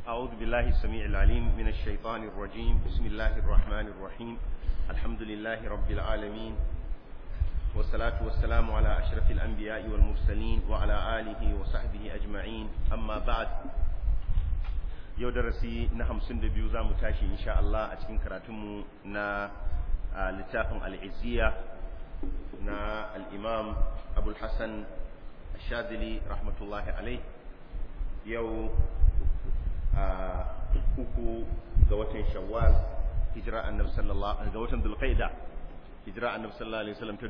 أعوذ بالله السميع العليم من الشيطان الرجيم بسم الله الرحمن الرحيم الحمد لله رب العالمين والصلاة والسلام على أشرف الأنبياء والمرسلين وعلى آله وصحبه أجمعين أما بعد yau darasi na hamsin da biyu za mu tashi insha Allah a cikin karatunmu na littafin al'izziya na al'imam abul hassan shazili rahmatullahi alai yau a uku ga watan shawwal hijira annabi sallallahu ga watan dulqaida hijira annabi sallallahu alaihi wasallam ta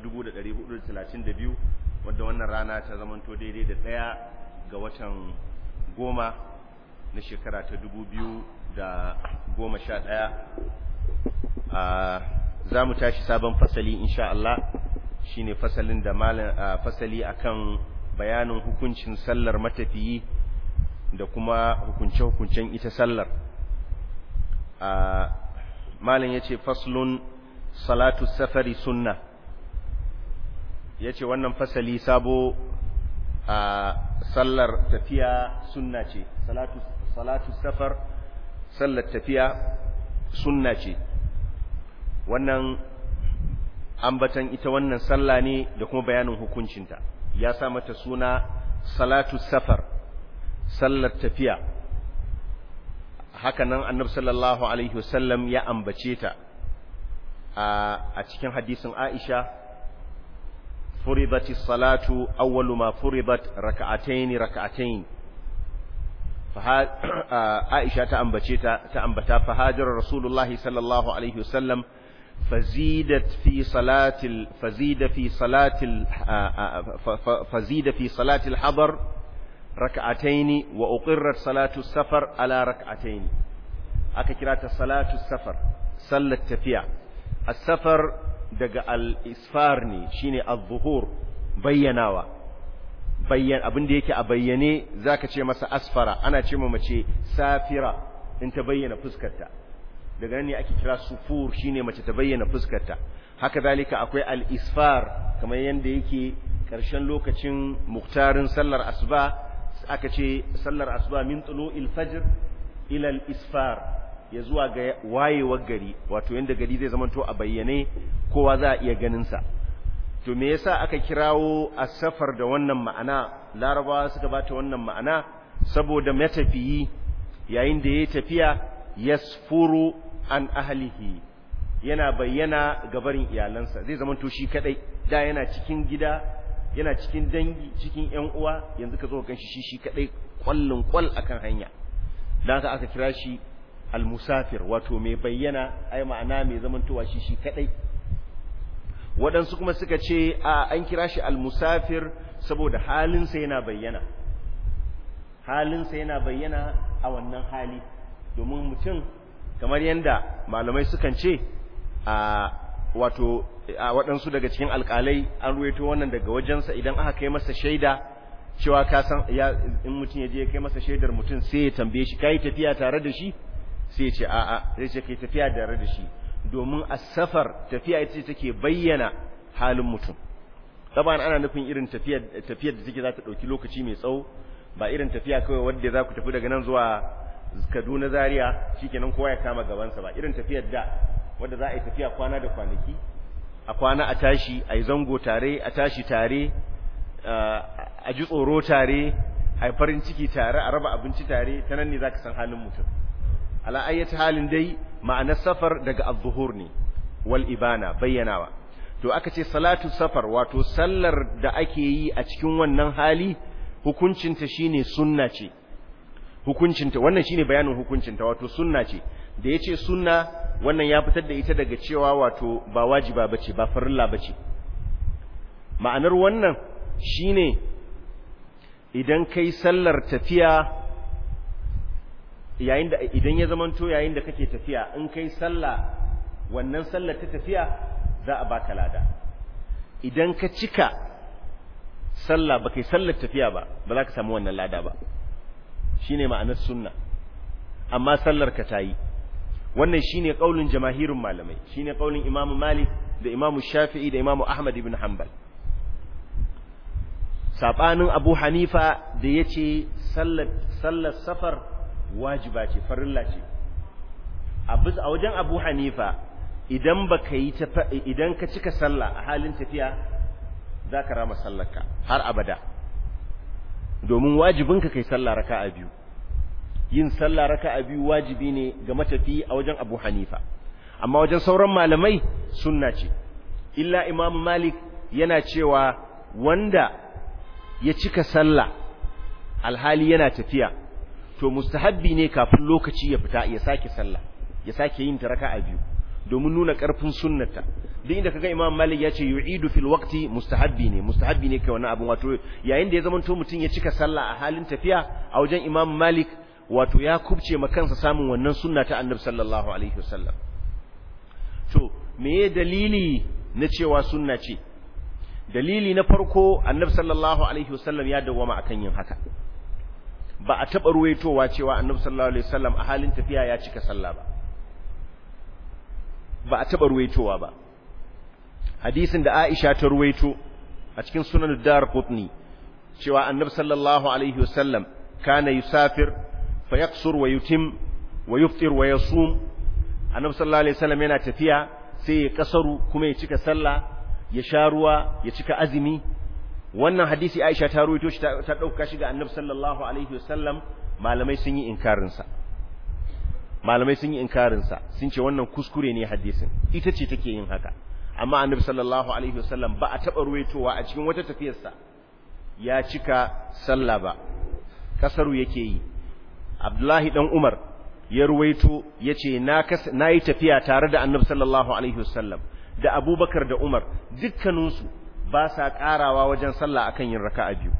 1432 wanda wannan rana ta zamanto daidai da daya ga watan goma na shekara ta 2011 a za mu tashi sabon fasali insha Allah shine fasalin da malam fasali akan bayanin hukuncin sallar matafiyi da kuma hukunce-hukuncen ita sallar malam ya ce faslun salatu safari sunna ya ce wannan fasali sabo a sallar tafiya sunna ce salatu safar sallar tafiya sunna ce wannan ambatan ita wannan sallah ne da kuma bayanin hukuncinta ya sa mata suna salatu safar sallar tafiya haka nan annabi sallallahu alaihi wasallam ya ambace ta a cikin hadisin Aisha furidati salatu awwalu ma furidat raka'atayn raka'atayn Aisha ta ambace ta ta ambata fa hajara rasulullahi sallallahu alaihi wasallam فزيدت في صلاة ال... فزيد في صلاة ال... فزيد في صلاة الحضر ركعتين وأقرت صلاة السفر على ركعتين أكثرت صلاة السفر صلى التفيع السفر دق الإسفارني شيني الظهور بيناوا bayan abin da yake a bayyane zaka ce masa asfara ana ce mace safira in ta bayyana fuskarta daga nan ne ake kira sufur shine mace ta bayyana fuskarta haka zalika akwai al-isfar kamar yanda yake karshen lokacin muktarin sallar asuba aka ce sallar asuba min tulu'il fajr ila al-isfar ya zuwa ga wayewar gari wato yanda gari zai zamanto a bayyane kowa za a iya ganin sa to me yasa aka kirawo as-safar da wannan ma'ana larabawa suka bata wannan ma'ana saboda matafiyi yayin da yayi tafiya yasfuru an ahlihi yana bayyana gabarin iyalansa zai zama to shi kadai da yana cikin gida yana cikin dangi cikin ƴan uwa yanzu ka zo kan shi shi kadai kwallin kwal akan hanya dan haka aka kira shi almusafir wato mai bayyana ai ma'ana mai zamantowa shi shi kadai waɗansu kuma suka ce a an kira shi almusafir saboda halinsa yana bayyana halinsa yana bayyana a wannan hali domin mutum kamar yadda malamai sukan ce a wato a waɗansu daga cikin alƙalai an ruwaito wannan daga wajensa idan aka kai masa shaida cewa ka san ya in mutum ya je kai masa shaidar mutum sai ya tambaye shi kai tafiya tare da shi sai ya ce a'a sai ce kai tafiya tare da shi domin as-safar tafiya ita ce take bayyana halin mutum taban ana nufin irin tafiyar tafiyar da take za ta dauki lokaci mai tsawo ba irin tafiya kawai wanda za ku tafi daga nan zuwa Kaduna Zaria shikenan kowa ya kama gabansa ba irin tafiyar da wanda za a yi tafiya kwana da kwanaki a kwana a tashi a yi zango tare a tashi tare a ji tsoro tare a yi farin ciki tare a raba abinci tare ta nan ne za ka san halin mutum ala ayyata halin dai ma'anar safar daga az-zuhur ne wal ibana bayyanawa to aka ce salatu safar wato sallar da ake yi a cikin wannan hali hukuncinta shine sunna ce hukuncinta wannan shine bayanin hukuncinta wato sunna ce da yace sunna wannan ya fitar da ita daga cewa wato ba wajiba bace ba farilla bace ma'anar wannan shine idan kai sallar tafiya yayin da idan ya zamanto yayin da kake tafiya in kai sallah wannan sallar ta tafiya za a baka lada idan ka cika sallah ba kai sallar tafiya ba ba za ka samu wannan lada ba shine ma'anar sunna amma sallar ka tayi wannan shine kaulin jamaahirun malamai shine kaulin imamu malik da imamu shafi'i da imamu ahmad ibn hanbal sabanin abu hanifa da yace sallar sallar safar wajiba ce farilla ce a wajen Abu Hanifa idan baka yi idan ka cika sallah a halin tafiya za ka rama sallarka har abada domin wajibinka kai sallah raka'a biyu yin sallah raka'a biyu wajibi ne ga matafi a wajen Abu Hanifa amma wajen sauran malamai sunna ce illa Imam Malik yana cewa wanda ya cika sallah alhali yana tafiya to mustahabbi ne kafin lokaci ya fita ya sake sallah ya sake yin ta raka'a biyu domin nuna ƙarfin sunnata duk inda kaga Imam Malik ya ce yu'idu fil waqti mustahabbi ne mustahabbi ne kai wannan abin wato yayin da ya zamanto mutum ya cika sallah a halin tafiya a wajen Imam Malik wato ya kubce ma kansa samun wannan sunna ta Annabi sallallahu alaihi wasallam to meye dalili na cewa sunna ce dalili na farko Annabi sallallahu alaihi wasallam ya dawwama akan yin haka ba a taɓa ruwaitowa cewa Annabi sallallahu alaihi wasallam a halin tafiya ya cika sallah ba ba a taɓa ruwaitowa ba hadisin da Aisha ta ruwaito a cikin sunan dar qutni cewa annabi sallallahu alaihi wasallam kana yusafir fa yaqsur wa yutim wa yuftir wa yasum annabi sallallahu alaihi wasallam yana tafiya sai ya kasaru kuma ya cika sallah ya sha ruwa ya cika azumi wannan hadisi Aisha ta ruwaito shi ta dauka shi ga annabi sallallahu alaihi wasallam malamai sun yi inkarin sa malamai sun yi inkarinsa sun ce wannan kuskure ne hadisin ita ce take yin haka amma annabi sallallahu alaihi wasallam ba a taɓa ruwaitowa a cikin wata tafiyarsa ya cika sallah ba kasaru yake yi abdullahi dan umar ya ruwaito ya ce na yi tafiya tare da annabi sallallahu alaihi wasallam da abubakar da umar dukkaninsu ba sa ƙarawa wajen sallah akan yin raka'a biyu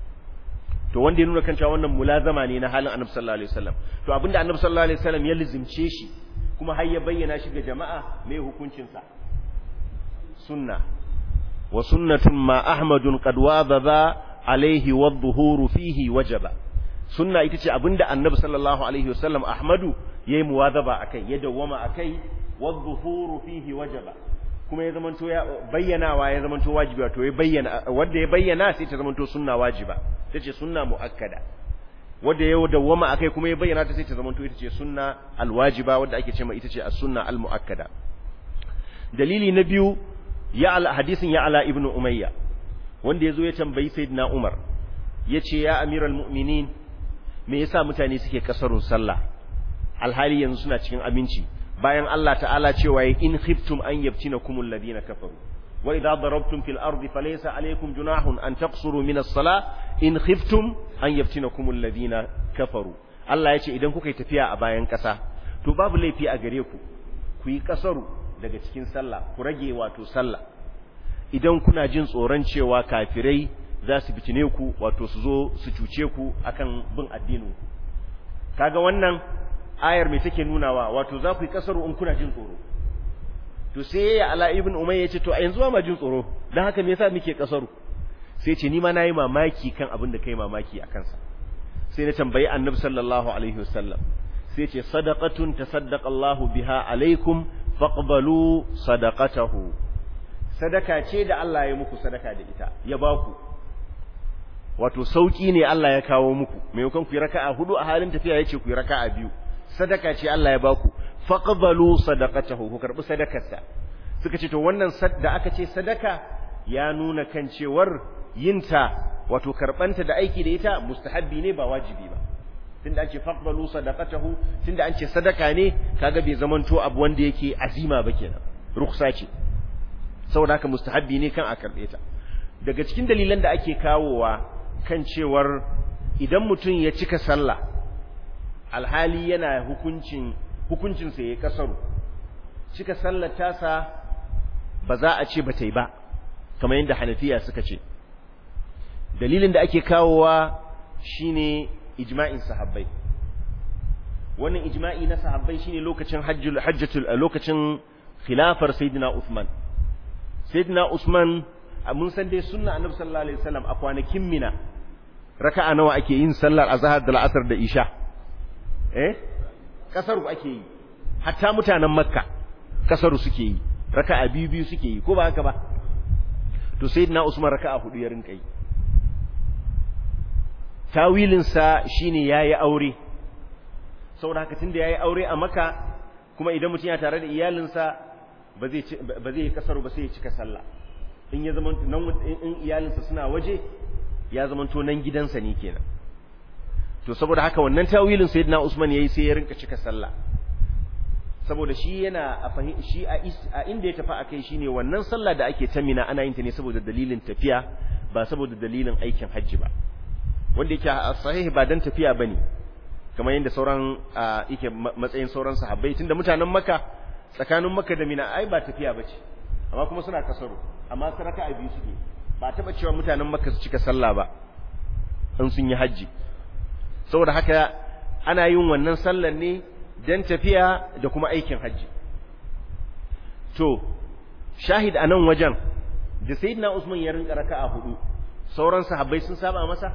to wanda ya nuna kan cewa wannan mulazama ne na halin annabi sallallahu alaihi wasallam to abinda annabi sallallahu alaihi wasallam ya lizimce shi kuma har ya bayyana shi ga jama'a me hukuncin sa sunna wa sunnatun ma ahmadun qad wadaba alaihi wadh-dhuhuru fihi wajaba sunna ita ce abinda annabi sallallahu alaihi wasallam ahmadu yayi muwadaba akai ya dawwama akai wadh-dhuhuru fihi wajaba kuma ya zamanto ya bayyanawa ya zamanto wajibi wato ya bayyana wanda ya bayyana sai ta zamanto sunna wajiba tace sunna muakkada wanda ya dawwama akai kuma ya bayyana ta sai ta zamanto ita ce sunna alwajiba wanda ake cewa ita ce as-sunna almuakkada dalili na biyu ya al hadisin ya ala ibnu umayya wanda yazo ya tambayi sayyidina umar yace ya amiral mu'minin me yasa mutane suke kasarun sallah alhali yanzu suna cikin aminci bayan Allah ta'ala cewa in khiftum an yaftinakumul ladina kafaru wa idza darabtum fil ardi falaysa alaykum junahun an taqsuru min as-salah in khiftum an yaftinakumul ladina kafaru Allah yace idan kuka yi tafiya a bayan kasa to babu laifi a gare ku ku yi kasaru daga cikin sallah ku rage wato sallah idan kuna jin tsoron cewa kafirai za su fitine ku wato su zo su cuce ku akan bin addinin ku kaga wannan ayar mai take nunawa wato za ku yi kasaru in kuna jin tsoro to sai ya ala ibn umayya ce to a yanzu ma jin tsoro dan haka me yasa muke kasaru sai ce ni ma nayi mamaki kan abin da kai mamaki a kansa sai na tambayi annabi sallallahu alaihi wasallam sai ce sadaqatun tasaddaqa Allahu biha alaikum faqbalu sadaqatahu sadaka ce da Allah ya muku sadaka da ita ya baku wato sauki ne Allah ya kawo muku maimakon ku yi raka'a hudu a halin tafiya yace ku yi raka'a biyu sadaka ce Allah ya baku faqbalu sadaqatahu ku karbi sadakarsa suka ce to wannan da aka ce sadaka ya nuna kan cewar yinta wato karbanta da aiki da ita mustahabbi ne ba wajibi ba tunda an ce faqbalu sadaqatahu tunda an ce sadaka ne kaga bai zamanto abu wanda yake azima ba kenan rukhsa ce saboda haka mustahabbi ne kan a karbe ta daga cikin dalilan da ake kawowa kan cewar idan mutum ya cika sallah alhali yana hukuncin hukuncinsa ya kasaru cika sallar tasa ba za a ce ba ta yi ba kamar yadda hanafiya suka ce dalilin da ake kawowa shine ijma'in sahabbai wannan ijma'i na sahabbai shine lokacin hajjul hajjatul lokacin khilafar sayyidina Uthman sayyidina Usman mun san dai sunna annabi sallallahu alaihi wasallam a kwanakin mina raka'a nawa ake yin sallar azhar da al'asr da isha eh kasaru ake yi hatta mutanen makka kasaru suke yi raka'a biyu biyu suke yi ko ba haka ba to sayyidina usman raka'a hudu ya rinka yi tawilin sa shine yayi aure saboda haka tunda yayi aure a maka kuma idan mutum ya tare da iyalinsa ba zai ba zai yi kasaru ba sai ya cika sallah in ya zama nan in iyalinsa suna waje ya zama to nan gidansa ne kenan to saboda haka wannan tawilin sayyidina Usman yayi sai ya rinka cika sallah saboda shi yana a shi a inda ya tafi akai shine wannan sallah da ake tamina ana yin ta ne saboda dalilin tafiya ba saboda dalilin aikin hajji ba wanda yake sahih ba dan tafiya bane kamar yadda sauran yake matsayin sauran sahabbai tunda mutanen Makka tsakanin Makka da Mina ai ba tafiya bace amma kuma suna kasaro amma saraka a biyu suke ba taba cewa mutanen Makka su cika sallah ba in sun yi hajji saboda haka ana yin wannan sallar ne dan tafiya da kuma aikin hajji to shahid a nan wajen da sayyidina Usman ya rinka raka'a hudu sauran sahabbai sun saba masa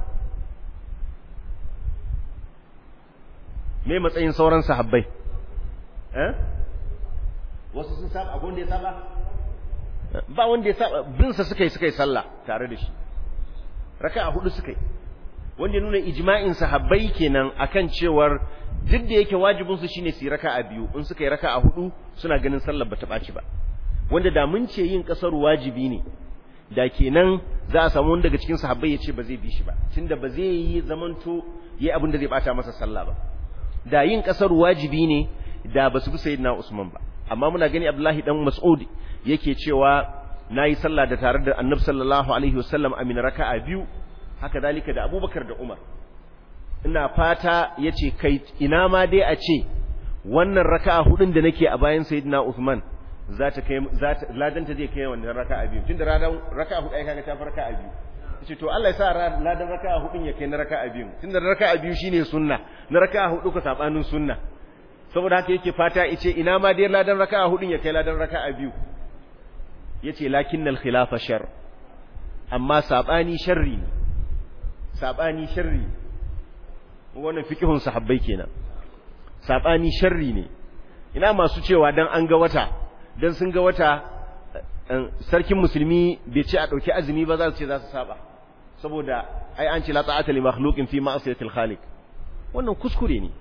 me matsayin sauran sahabbai eh wasu sun saba akwai wanda ya saba ba wanda ya saba bin sa suka yi suka yi sallah tare da shi raka'a hudu suka yi wanda nuna ijma'in sahabbai kenan akan cewar duk da yake wajibin su shine su yi raka'a biyu in suka yi raka'a hudu suna ganin sallar bata baci ba wanda da mun ce yin kasar wajibi ne da kenan za a samu wanda daga cikin sahabbai ya ce ba zai bi shi ba tunda ba zai yi zamanto yi abin da zai bata masa sallah ba da yin kasar wajibi ne da ba su bi sayyidina Usman ba amma muna gani Abdullahi dan Mas'ud yake cewa nayi sallah da tare da Annabi sallallahu alaihi wasallam amin raka'a biyu haka dalika da Abubakar da Umar ina fata yace kai ina ma dai a ce wannan raka'a hudun da nake a bayan sayyidina Usman za ta kai za ta ladanta zai kai wannan raka'a biyu tunda radan raka'a hudu ai kaga ta farka a biyu ce to Allah ya sa ladan raka'a hudun ya kai na raka'a biyu tunda raka'a biyu shine sunna na raka'a hudu ka sabanin sunna saboda haka yake fata yace ina ma dai ladan raka'a hudun ya kai ladan raka'a biyu yace lakinnal khilafa shar amma sabani sharri ne sabani sharri wannan fiqhun sahabbai kenan sabani sharri ne ina masu cewa dan an ga wata dan sun ga wata sarkin musulmi bai ce a dauki azumi ba za su ce za su saba saboda ai an ce la ta'ata li makhluqin fi ma'siyatil khaliq wannan kuskure ne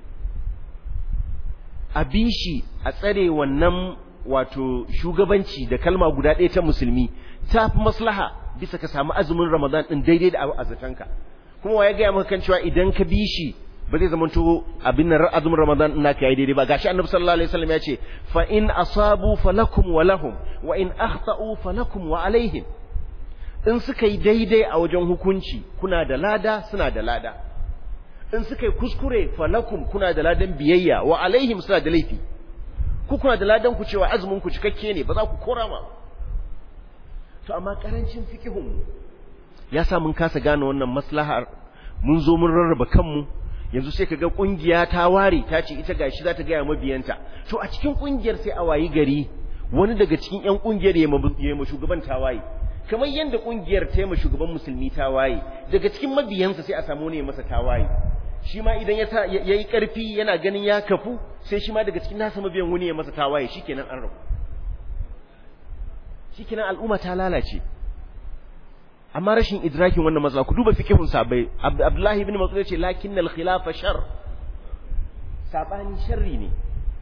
a bishi a tsare wannan wato shugabanci da kalma guda ɗaya ta musulmi ta fi maslaha bisa ka samu azumin ramadan din daidai da azatanka kuma wa ya gaya maka kan cewa idan ka bishi ba zai zama to abin nan azumin ramadan din naka yayi daidai ba gashi annabi sallallahu alaihi wasallam ya ce fa in asabu falakum wa lahum wa in akhta'u falakum wa alaihim in suka yi daidai a wajen hukunci kuna da lada suna da lada in suka yi kuskure falakum kuna da ladan biyayya wa alaihim suna da laifi ku kuna da ladan ku cewa azumin ku cikakke ne ba za ku kora ma to amma karancin fikihun ya sa mun kasa gane wannan maslahar mun zo mun rarraba kanmu yanzu sai kaga kungiya ta ware ta ce ita gashi za ta ga mabiyanta to a cikin kungiyar sai a wayi gari wani daga cikin yan kungiyar ya ma shugaban tawaye kamar yadda kungiyar ta ma shugaban musulmi tawaye daga cikin mabiyansa sai a samu ne masa tawaye shi ma idan ya yi karfi yana ganin ya kafu sai shi ma daga cikin nasa mabiyan wani ya masa tawaye shikenan an rabu shikenan al'umma ta lalace amma rashin idrakin wannan matsala ku duba fikihun sabai abdullahi ibn mas'ud yace lakinnal khilafa shar sabani sharri ne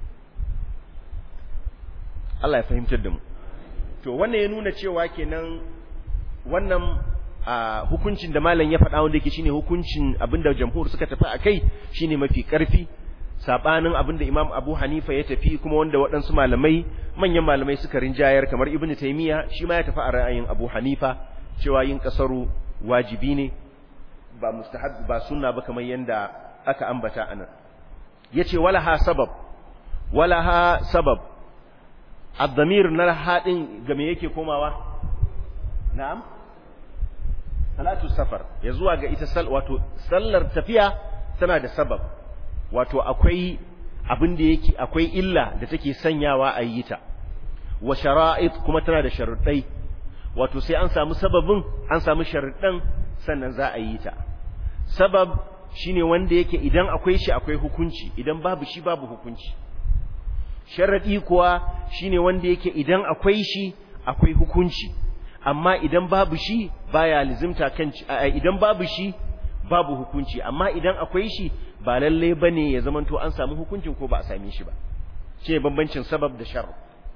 Allah ya fahimtar da mu to wannan ya nuna cewa kenan wannan hukuncin da malam ya faɗa wanda yake shine hukuncin abinda jamhur suka tafi akai shine mafi karfi sabanin abinda Imam Abu Hanifa ya tafi kuma wanda waɗansu malamai manyan malamai suka rinjayar kamar Ibn Taymiyyah shi ma ya tafi a ra'ayin Abu Hanifa cewa yin kasaru wajibi ne ba mustahab ba sunna ba kamar yanda aka ambata anan yace wala ha sabab wala ha sabab ad-damir na hadin ga me yake komawa na'am salatu safar ya zuwa ga ita sal wato sallar tafiya tana da sabab wato akwai abin da yake akwai illa da take sanyawa a yi ta wa shara'id kuma tana da sharuɗai wato sai an samu sababin an samu sharuɗan sannan za a yi ta sabab shine wanda yake idan akwai shi akwai hukunci idan babu shi babu hukunci sharadi kuwa shine wanda yake idan akwai shi akwai hukunci amma idan babu shi baya lizimta kan idan babu shi babu hukunci amma idan akwai shi ba lalle bane ya zamanto an samu hukuncin ko ba a same shi ba ce bambancin sabab da shar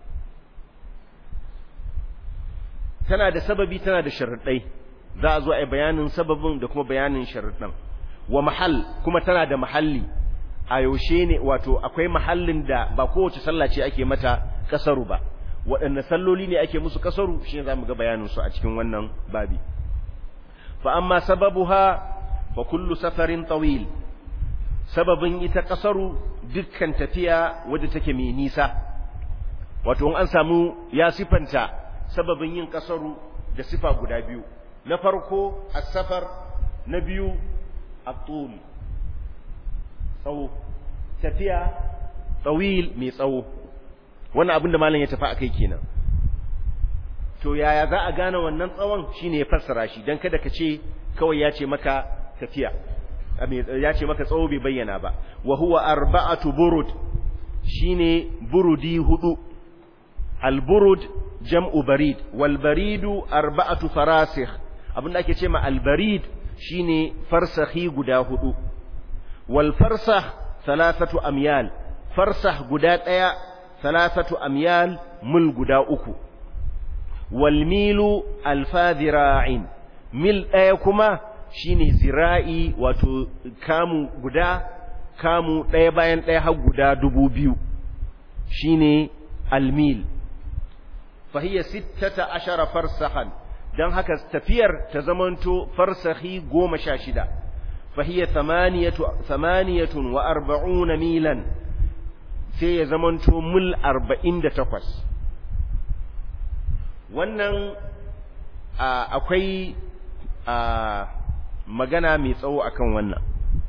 tana da sababi tana da sharuɗai za a zo a yi bayanin sababin da kuma bayanin sharuɗan wa mahal kuma tana da mahalli a yaushe ne wato akwai mahallin da ba kowace sallah ce ake mata kasaru ba waɗanne salloli ne ake musu kasaru shi za mu ga bayanin su a cikin wannan babi fa amma sababuha fa kullu safarin tawil sababin ita kasaru dukkan tafiya wadda take mai nisa wato in an samu ya sifanta sababin yin kasaru da sifa guda biyu na farko as-safar na biyu at-tul tsawo tafiya tsawil mai tsawo wannan abin da malam ya tafi akai kenan to yaya za a gane wannan tsawon shine ya fassara shi dan kada ka ce kawai ya ce maka tafiya ya ce maka tsawo bai bayyana ba wa huwa arba'atu burud shine burudi hudu al-burud jam'u barid wal baridu arba'atu farasikh abinda ake ce ma al-barid shine farsakhi guda hudu wal farsakh thalathatu amyal farsakh guda daya thalathatu amyal mul guda uku wal milu alfa dhira'in mil daya kuma shine zira'i wato kamu guda kamu daya bayan daya har guda dubu biyu shine almil fahiya sittata ashara farsahan dan haka tafiyar ta zamanto farsahi goma sha shida fahiya thamaniyatun wa arba'una milan sai ya zamanto mil arba'in da takwas wannan akwai magana mai tsawo akan wannan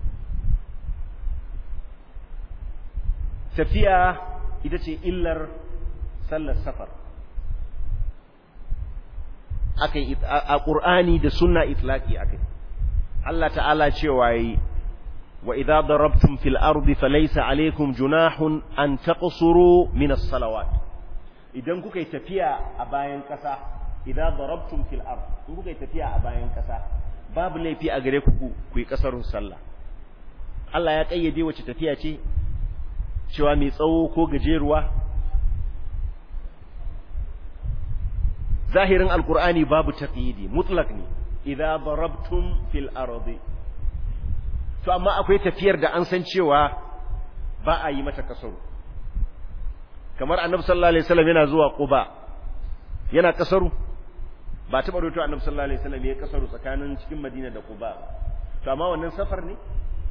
tafiya ita ce illar sallar safar akai a Qur'ani da sunna itlaqi akai Allah ta'ala cewa yi wa idza darabtum fil ardi falaysa alaykum junahun an taqsuru min as-salawat idan kuka yi tafiya a bayan kasa idza darabtum fil ard in kuka yi tafiya a bayan kasa babu laifi a gare ku ku yi kasarun sallah Allah ya kayyade wace tafiya ce cewa mai tsawo ko gajeruwa zahirin alkur'ani babu taqyidi mutlak ne idza darabtum fil ardi to amma akwai tafiyar da an san cewa ba a yi mata kasaru kamar annabi sallallahu alaihi wasallam yana zuwa quba yana kasaru ba taba roto annabi sallallahu alaihi wasallam ya kasaru tsakanin cikin madina da quba to amma wannan safar ne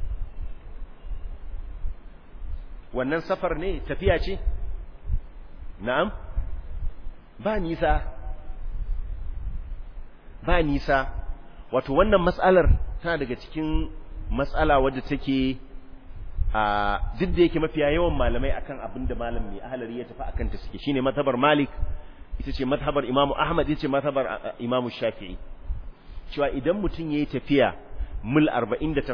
wannan safar ne tafiya ce na'am ba nisa ba nisa wato wannan matsalar tana daga cikin matsala wadda take a duk da yake mafiya yawan malamai akan abin da malam mai ahalari ya tafi akan ta suke shine mazhabar malik ita ce mazhabar imamu ahmad ita ce mazhabar imamu shafi'i cewa idan mutum yayi tafiya mil 48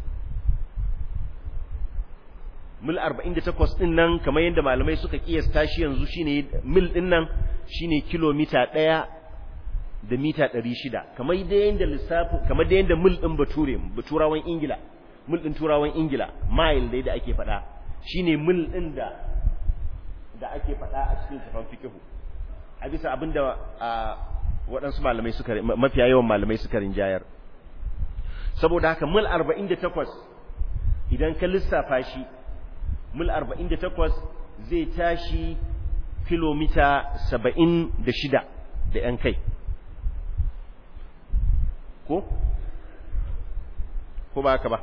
mil 48 din nan kamar yadda malamai suka kiyasta shi yanzu shine mil din nan shine kilomita 1 da mita 600 kamar da yanda lissafi kamar da yanda mil din bature baturawan ingila mil din turawan ingila mile dai da ake faɗa shine mil din da da ake faɗa a cikin tafan fiqhu a bisa abinda waɗansu malamai suka mafiya yawan malamai suka rinjayar saboda haka mil 48 idan ka lissafa shi mil 48 zai tashi kilomita 76 da ‘yan kai ko? ko ba haka ba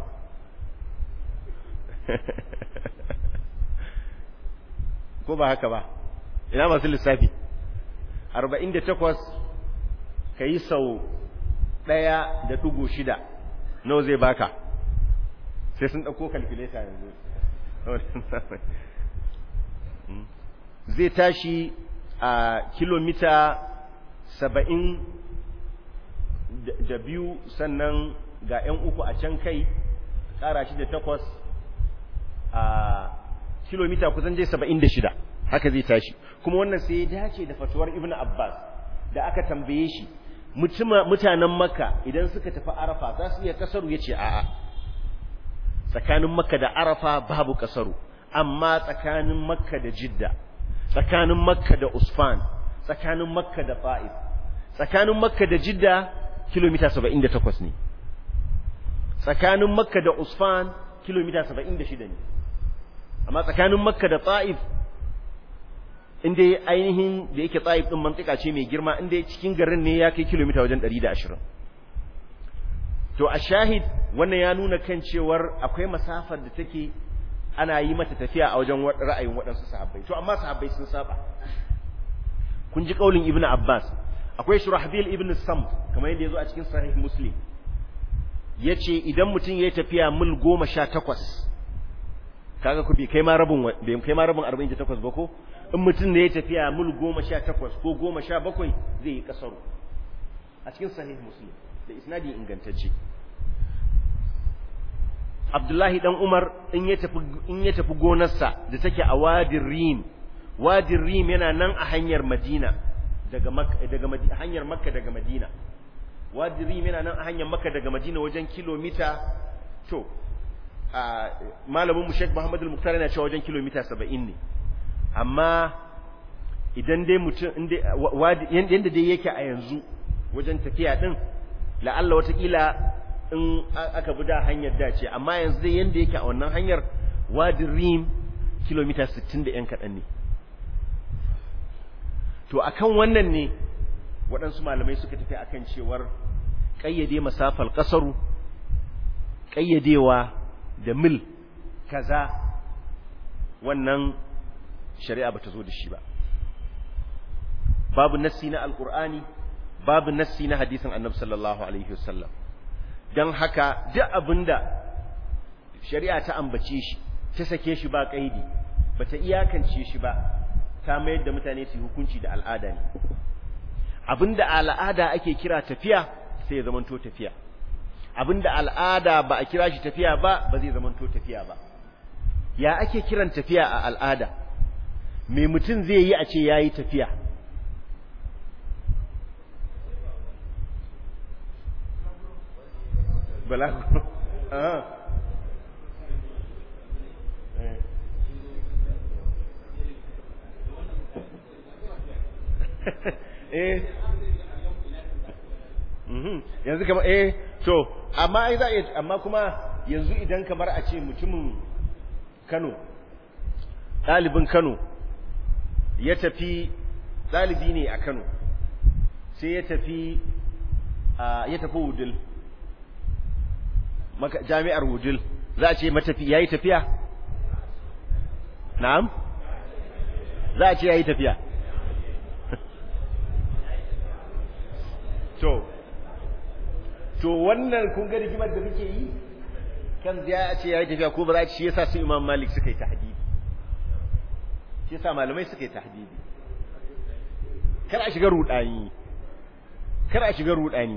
ko ba haka ba ina masu lissafi 48 ka yi sau ɗaya da ɗugu shida nawa zai baka sai sun ɗauko kalkuleta yanzu zai tashi a kilomita saba'in da biyu sannan ga 'yan uku a can kai ƙara shi da takwas a kilomita kusan dai saba'in da shida haka zai tashi kuma wannan sai ya dace da fatuwar ibn abbas da aka tambaye shi mutanen makka idan suka tafi arafa za su iya kasaru ya ce a'a tsakanin makka da arafa babu kasaru amma tsakanin makka da jidda tsakanin makka da usfan tsakanin makka da fa'if tsakanin makka da jidda kilomita 78 ne tsakanin makka da usfan kilomita 76 ne amma tsakanin makka da ta'if inda ainihin da yake ta'if din mantika ce mai girma inda cikin garin ne ya kai kilomita wajen 120 to a shahid wannan ya nuna kan cewar akwai masafar da take ana yi mata tafiya a wajen ra'ayin waɗansu sahabbai to amma sahabbai sun saba kun ji kaulin ibnu abbas akwai shurahbil ibn sam kamar yadda yazo a cikin sahih muslim yace idan mutum yayi tafiya mil 18 kaga ku bi kai ma rabin bai kai ma rabin 48 ba ko in mutum ne ya tafiya mil 18 ko 17 zai yi kasaru a cikin sahih muslim da isnadi ingantacce Abdullahi dan Umar in ya tafi in ya tafi gonarsa da take a Wadin Rim Wadin Rim yana nan a hanyar Madina daga Makka daga hanyar Makka daga Madina Wadin Rim yana nan a hanyar Makka daga Madina wajen kilomita to a malamin mu Sheikh Muhammad Al-Muqtar yana cewa wajen kilomita 70 ne amma idan dai mutum yanda dai yake a yanzu wajen tafiya din la'alla watakila in aka bi da hanyar dace amma yanzu dai yanda yake a wannan hanyar wadin rim kilomita 60 da yan kaɗan ne to akan wannan ne waɗansu malamai suka tafi akan cewar ƙayyade masafar ƙasaru ƙayyadewa da mil kaza wannan shari'a bata zo da shi ba babu nassi na alkur'ani babu nassi na hadisin annabi sallallahu alaihi wasallam don haka duk abinda shari'a ta ambace shi ta sake shi ba kaidi bata iyakance shi ba ta mayar da mutane su hukunci da al'ada ne abinda al'ada ake kira tafiya sai ya zamanto tafiya abinda al'ada ba a kira shi tafiya ba ba zai zamanto tafiya ba ya ake kiran tafiya a al'ada me mutum zai yi a ce yayi tafiya balagu eh yanzu kamar eh to amma ai za a amma kuma yanzu idan kamar a ce mutumin Kano ɗalibin Kano ya tafi ɗalibi ne a Kano sai ya tafi ya tafi Wudil jami'ar Wudil za a ce matafi yayi tafiya na'am za a ce yayi tafiya to to wannan kun ga rigimar da muke yi kan ya ce yayi tafiya ko ba za a ce shi yasa su Imam Malik suka yi tahdidi shi yasa malamai suka yi tahdidi kar a shiga rudani kar a shiga rudani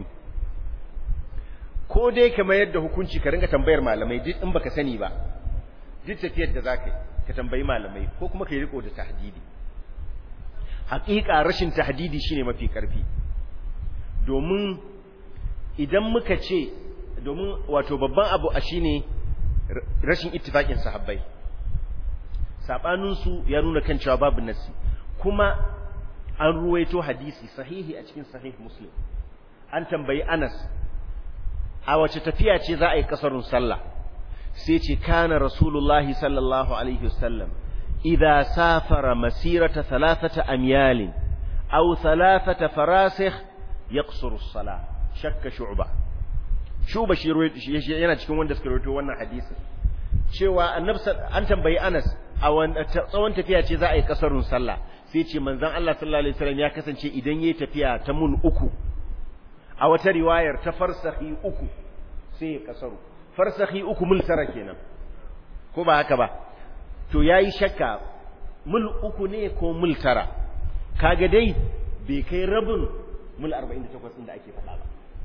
ko dai kamar yadda hukunci ka ringa tambayar malamai duk in baka sani ba duk tafiyar da zaka yi ka tambayi malamai ko kuma kai riko da tahdidi haƙiƙa rashin tahdidi shine mafi ƙarfi domin idan muka ce domin wato babban abu a shine rashin ittifaƙin sahabbai saɓaninsu ya nuna kan cewa babu nasi kuma an ruwaito hadisi sahihi a cikin sahih muslim an tambayi anas a wace tafiya ce za a yi kasarun sallah sai ce kana rasulullahi sallallahu alaihi wasallam idza safara masirata thalathata amyalin aw thalathata farasikh yaqsuru as-salah shakka shu'ba shu'ba shi yana cikin wanda suka rawaito wannan hadisin cewa annabi an tambayi Anas a tsawon tafiya ce za a yi kasarun sallah sai ce manzon Allah sallallahu alaihi wasallam ya kasance idan yayi tafiya ta mun uku a wata riwayar ta farsahi uku sai ya kasaru farsahi uku mul tara kenan ko ba haka ba to yayi shakka mul uku ne ko mul tara kaga dai bai kai rabin mul 48 din da ake faɗa ba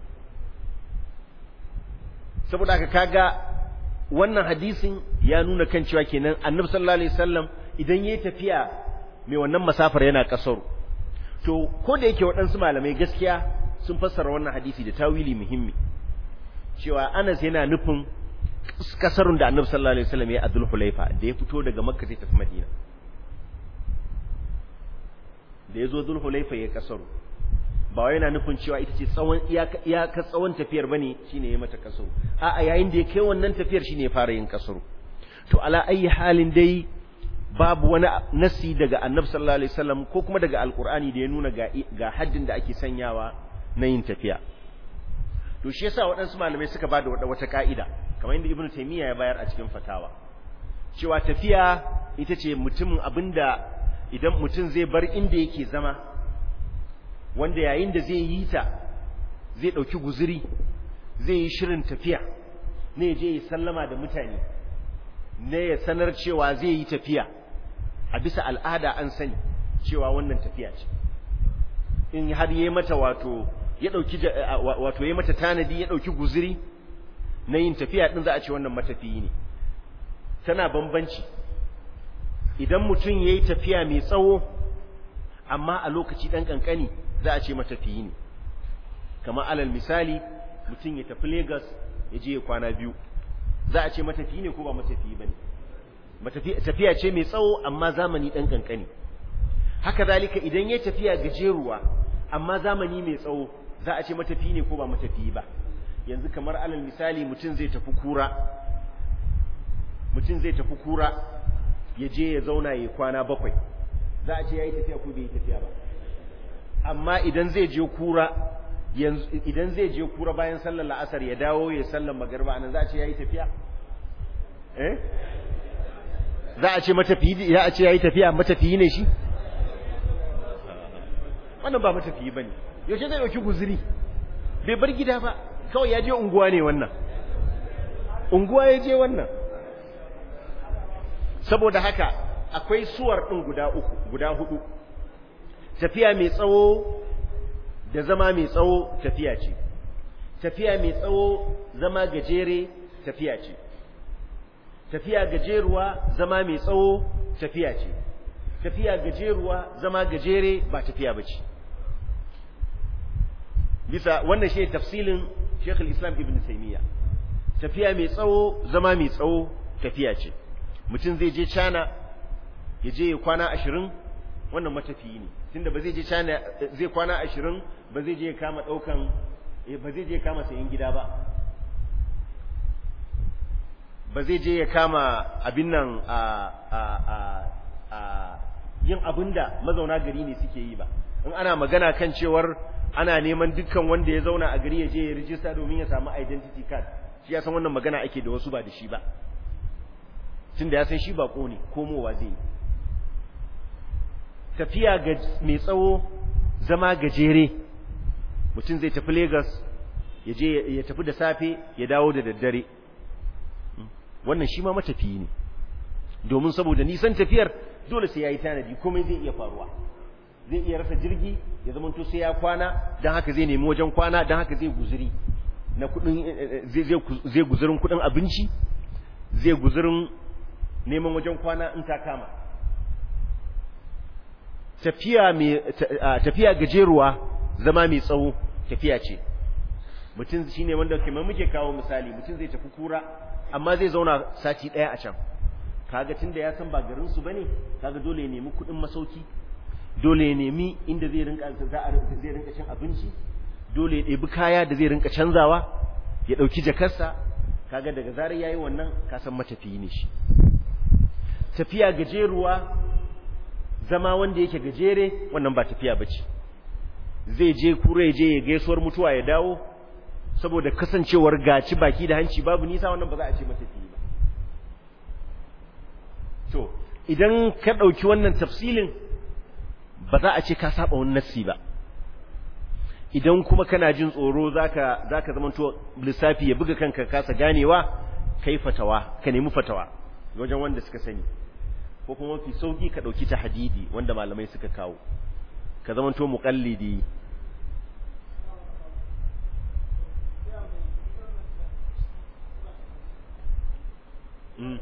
saboda haka kaga wannan hadisin ya nuna kan cewa kenan annabi sallallahu alaihi wasallam idan yayi tafiya mai wannan masafar yana kasaru to ko da yake waɗansu malamai gaskiya sun fassara wannan hadisi da tawili muhimmi cewa Anas yana nufin kasarun da annabi sallallahu alaihi wasallam ya adul hulaifa da ya fito daga makka zai tafi madina da ya zo dul hulaifa ya kasaru ba wai yana nufin cewa ita ce tsawon iyaka tsawon tafiyar bane shine ya mata kasaru a'a yayin da ya kai wannan tafiyar shine ya fara yin kasaru to ala ayi halin dai babu wani nasi daga annabi sallallahu alaihi wasallam ko kuma daga alqur'ani da ya nuna ga ga haddin da ake sanyawa na yin tafiya to shi yasa waɗansu malamai suka bada wata ka'ida kamar inda ibnu taymiya ya bayar a cikin fatawa cewa tafiya ita ce mutumin abinda idan mutum zai bar inda yake zama wanda yayin da zai yi ta zai ɗauki guzuri zai yi shirin tafiya ne je ya sallama da mutane ne ya sanar cewa zai yi tafiya a bisa al'ada an sani cewa wannan tafiya ce in har yi mata wato ya ɗauki wato ya mata tanadi ya ɗauki guzuri na yin tafiya ɗin za a ce wannan matafiyi ne tana bambanci idan mutum ya yi tafiya mai tsawo amma a lokaci ɗan ƙanƙani za a ce matafiyi ne kamar alal misali mutum ya tafi Legas ya je ya kwana biyu za a ce matafiyi ne ko ba matafiyi ba ne tafiya ce mai tsawo amma zamani ɗan ƙanƙani haka zalika idan ya tafiya gajeruwa amma zamani mai tsawo za a ce matafiyi ne ko ba matafiyi ba yanzu kamar alal misali mutum zai tafi kura mutum zai tafi kura ya je ya zauna ya kwana bakwai za a ce ya yi tafiya ko bai yi tafiya ba amma idan zai je kura yanzu idan zai je kura bayan sallar la'asar ya dawo ya sallar magarba anan za a ce ya yi tafiya eh za a ce matafiyi ya a ce ya yi tafiya matafiyi ne shi wannan ba matafiyi ba ne yaushe zai ɗauki guzuri bai bar gida ba kawai ya je unguwa ne wannan unguwa ya je wannan saboda haka akwai suwar ɗin guda uku guda hudu tafiya mai tsawo da zama mai tsawo tafiya ce tafiya mai tsawo zama gajere tafiya ce tafiya gajeruwa zama mai tsawo tafiya ce tafiya gajeruwa zama gajere ba tafiya ba ce bisa wannan shi tafsilin Sheikh islam Ibn Taymiyyah tafiya mai tsawo zama mai tsawo tafiya ce mutum zai je China ya je ya kwana ashirin wannan matafiyi ne tunda ba zai je China zai kwana ashirin ba zai je ya kama ɗaukan ba zai je ya kama sayin gida ba ba zai je ya kama abin nan a a a a yin abin da mazauna gari ne suke yi ba in ana magana kan cewar ana neman dukkan wanda ya zauna a gari ya je ya rijista domin ya samu identity card shi ya san wannan magana ake da wasu ba da shi ba tunda ya san shi ba ne komowa zai yi tafiya ga mai tsawo zama gajere mutum zai tafi Lagos ya je ya tafi da safe ya dawo da daddare wannan shi ma matafiyi ne domin saboda nisan tafiyar dole sai yayi tanadi komai zai iya faruwa zai iya rasa jirgi ya zama to sai ya kwana dan haka zai nemi wajen kwana dan haka zai guzuri na kudin zai zai guzurin kudin abinci zai guzurin neman wajen kwana in ta kama tafiya mai tafiya gajeruwa zama mai tsawo tafiya ce mutum shine wanda kamar muke kawo misali mutum zai tafi kura amma zai zauna sati daya a can kaga tunda ya san ba garin su bane kaga dole ya nemi kudin masauki dole ya nemi inda zai rinka zai rinka cin abinci dole ya ɗebi kaya da zai rinka canzawa ya ɗauki jakarsa kaga daga zarar yayi wannan ka san matafiyi ne shi tafiya gajeruwa zama wanda yake gajere wannan ba tafiya bace zai je kura ya je ya gaisuwar mutuwa ya dawo saboda kasancewar gaci baki da hanci babu nisa wannan ba za a ce matafiyi ba to idan ka ɗauki wannan tafsilin ba za a ce ka saba wani nassi ba idan kuma kana jin tsoro zaka zaka zamanto lissafi ya buga kanka kasa ganewa kai fatawa ka nemi fatawa wajen wanda suka sani ko kuma mafi sauki ka dauki ta hadidi wanda malamai suka kawo ka zamanto muqallidi mm.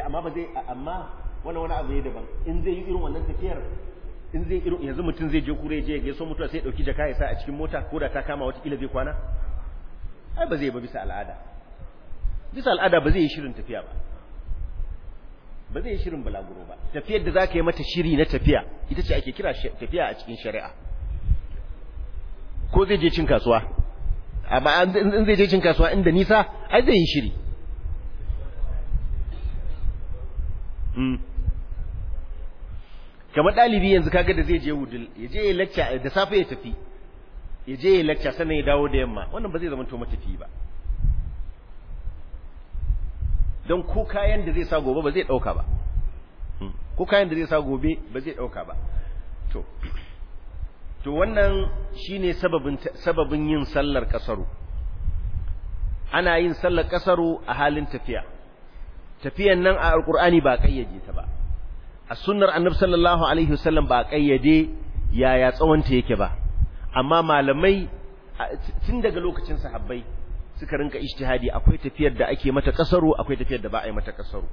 amma ba zai amma wannan wani abu ne daban in zai yi irin wannan tafiyar in zai irin yanzu mutum zai je kure je ya so mutuwa sai ya dauki jaka ya sa a cikin mota ko da ta kama wata kila zai kwana ai ba zai ba bisa al'ada bisa al'ada ba zai yi shirin tafiya ba ba zai yi shirin balaguro ba tafiyar da zaka yi mata shiri na tafiya ita ce ake kira tafiya a cikin shari'a ko zai je cin kasuwa amma in zai je cin kasuwa inda nisa ai zai yi shiri kamar ɗalibi yanzu kaga da zai je wudul ya je ya lecture da safe ya tafi ya je ya lecture sannan ya dawo da yamma wannan ba zai zama to matafi ba don ko kayan da zai sa gobe ba zai ɗauka ba ko kayan da zai sa gobe ba zai ɗauka ba to to wannan shine sababin sababin yin sallar kasaru ana yin sallar kasaru a halin tafiya tafiyan nan a alqur'ani ba kayyade ta ba a sunnar annabi sallallahu alaihi wasallam ba kayyade yaya tsawonta yake ba amma malamai tun daga lokacin sahabbai suka rinka ijtihadi akwai tafiyar da ake mata kasaru akwai tafiyar da ba a yi mata kasaru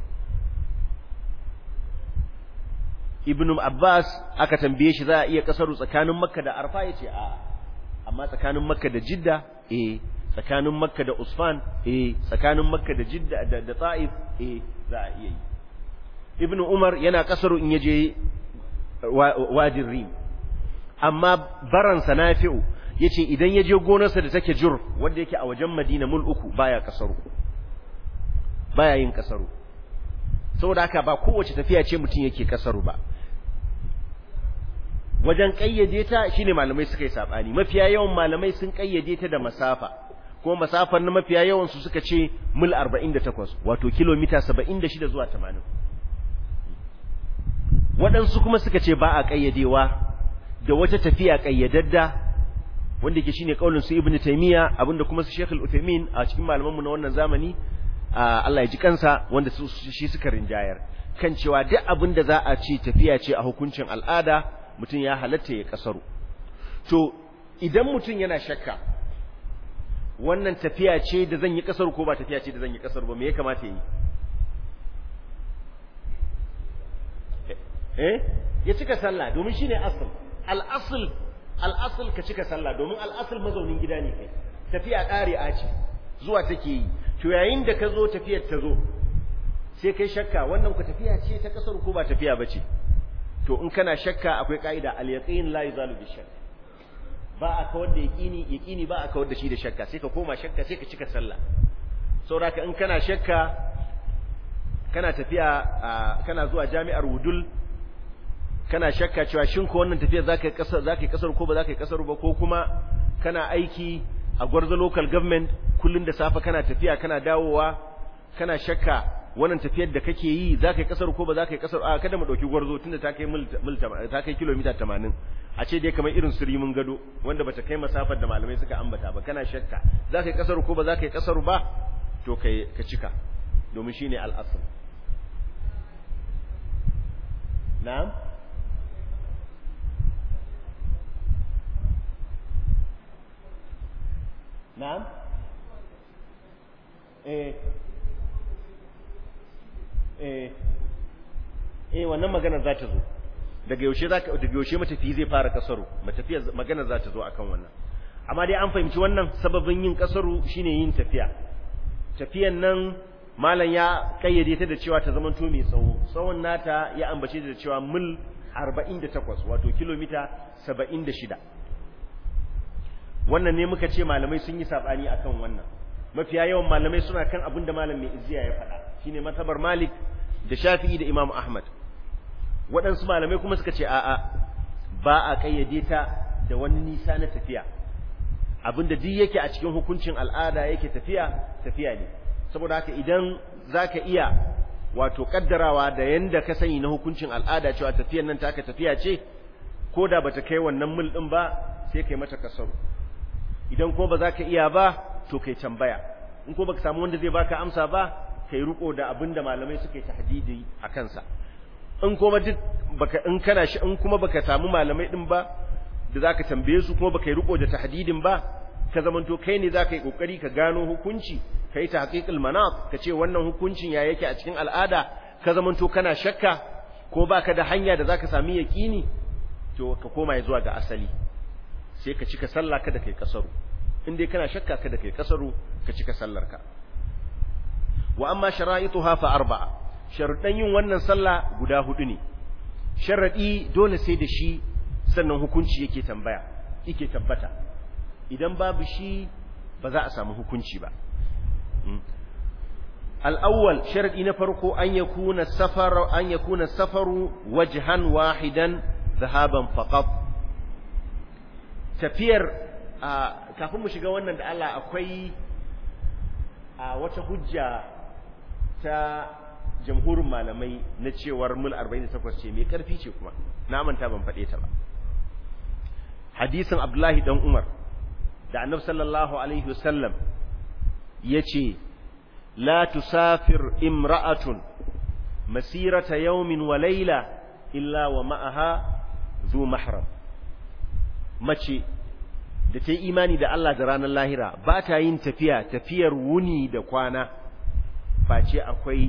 ibn abbas aka tambaye shi za a iya kasaru tsakanin makka da arfa yace a amma tsakanin makka da jidda eh tsakanin makka da usfan eh tsakanin makka da jidda da, da ta'if eh za a iya yi ibn umar yana kasaru in yaje wajin rim amma baransa nafi'u yace idan yaje gonarsa da take jur wanda yake a wajen madina mul uku baya kasaru baya yin kasaru saboda haka ba kowace tafiya ce mutum yake kasaru ba wajen kayyade ta shine malamai suka yi sabani mafiya yawan malamai sun kayyade ta da masafa kuma masafar na mafiya yawan su suka ce mil 48 wato kilomita 76 zuwa 80 waɗansu kuma suka ce ba a ƙayyadewa da wata tafiya ƙayyadadda wanda ke shine kaulin su ibnu taymiya abinda kuma su Sheikh al-Uthaymeen a cikin malamanmu na wannan zamani Allah ya ji kansa wanda su shi suka rinjayar kan cewa duk abinda za a ci tafiya ce a hukuncin al'ada mutum ya halatta ya kasaru to idan mutum yana shakka wannan tafiya ce da zan yi kasaru ko ba tafiya ce da zan yi kasaru ba me ya kamata yi eh ya cika sallah domin shine asal al-asl al-asl ka cika sallah domin al-asl mazaunin gida ne kai tafiya ƙari'a ce zuwa take yi to yayin da ka zo tafiyar ta zo sai kai shakka wannan ku tafiya ce ta kasar ko ba tafiya bace to in kana shakka akwai ka'ida al-yaqin la yuzalu bi shakk ba a kawar da yaqini yaqini ba a kawar da shi da shakka sai ka koma shakka sai ka cika sallah saboda in kana shakka kana tafiya kana zuwa jami'ar wudul kana shakka cewa shin ko wannan tafiya zaka yi kasar zaka yi kasar ko ba zaka yi kasar ba ko kuma kana aiki a gwarzo local government kullun da safe kana tafiya kana dawowa kana shakka wannan tafiyar da kake yi zaka yi kasar ko ba zaka yi kasar a kada mu dauki gwarzo tunda ta kai mil ta kai kilomita 80 a ce dai kamar irin surimin gado wanda bata kai masafar da malamai suka ambata ba kana shakka zaka yi kasar ko ba zaka yi kasar ba to kai ka cika domin shine al-asl na'am na'am eh eh eh wannan maganar za ta zo daga yaushe za daga yaushe matafi zai fara kasaru matafiya maganar za ta zo akan wannan amma dai an fahimci wannan sababin yin kasaru shine yin tafiya tafiyan nan malam ya kayyade ta da cewa ta zama to mai tsawo tsawon nata ya ambace da cewa mil 48 wato kilomita 76 wannan ne muka ce malamai sun yi sabani akan wannan mafiya yawan malamai suna kan abin da malam mai izziya ya faɗa shine matabar malik da shafi'i da imam ahmad waɗansu malamai kuma suka ce a'a ba a kayyade ta da wani nisa na tafiya abinda duk yake a cikin hukuncin al'ada yake tafiya tafiya ne saboda haka idan zaka iya wato kaddarawa da yanda ka sani na hukuncin al'ada cewa tafiyan nan taka tafiya ce ko da bata kai wannan mil din ba sai kai mata kasaru idan kuma ba za ka iya ba to kai tambaya in ko baka samu wanda zai baka amsa ba kai riko da abin da malamai suka yi tahdidi a kansa in kuma duk baka in kana shi in kuma baka samu malamai din ba da zaka tambaye su kuma baka yi riko da tahdidin ba ka zamanto kai ne zaka yi kokari ka gano hukunci kai ta haqiqul manat ka ce wannan hukuncin ya yake a cikin al'ada ka zamanto kana shakka ko baka da hanya da zaka sami yaqini to ka koma zuwa ga asali sai ka cika sallah kada kai kasaru in dai kana shakka kada kai kasaru ka cika sallarka wa amma shara'ituha fa arba'a sharuɗan yin wannan sallah guda hudu ne sharadi dole sai da shi sannan hukunci yake tambaya yake tabbata idan babu shi ba za a samu hukunci ba al-awwal sharadi na farko an yakuna safar an yakuna safaru wajhan wahidan dhahaban faqat tafiyar kafin mu shiga wannan da Allah akwai wata hujja ta jamhurin malamai na cewar mul 48 ce mai karfi ce kuma na manta ban faɗe ta ba hadisin abdullahi dan umar da annab sallallahu alaihi wasallam ya ce la tusafir imra'atun masirata yawmin wa laila illa wa ma'aha zu mahram mace da ta yi imani da Allah da ranar lahira ba ta yin tafiya tafiyar wuni da kwana face akwai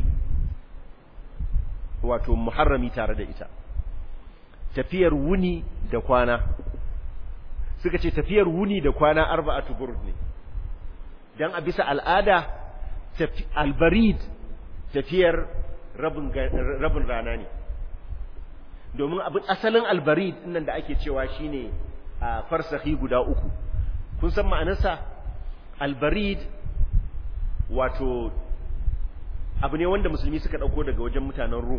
wato muharrami tare da ita tafiyar wuni da kwana suka ce tafiyar wuni da kwana arba'atu burd ne dan a bisa al'ada albarid tafiyar rabin rabin rana ne domin abin asalin albarid nan da ake cewa shine a farsahi guda uku kun san ma'anarsa albarid wato abu ne wanda musulmi suka ɗauko daga wajen mutanen rum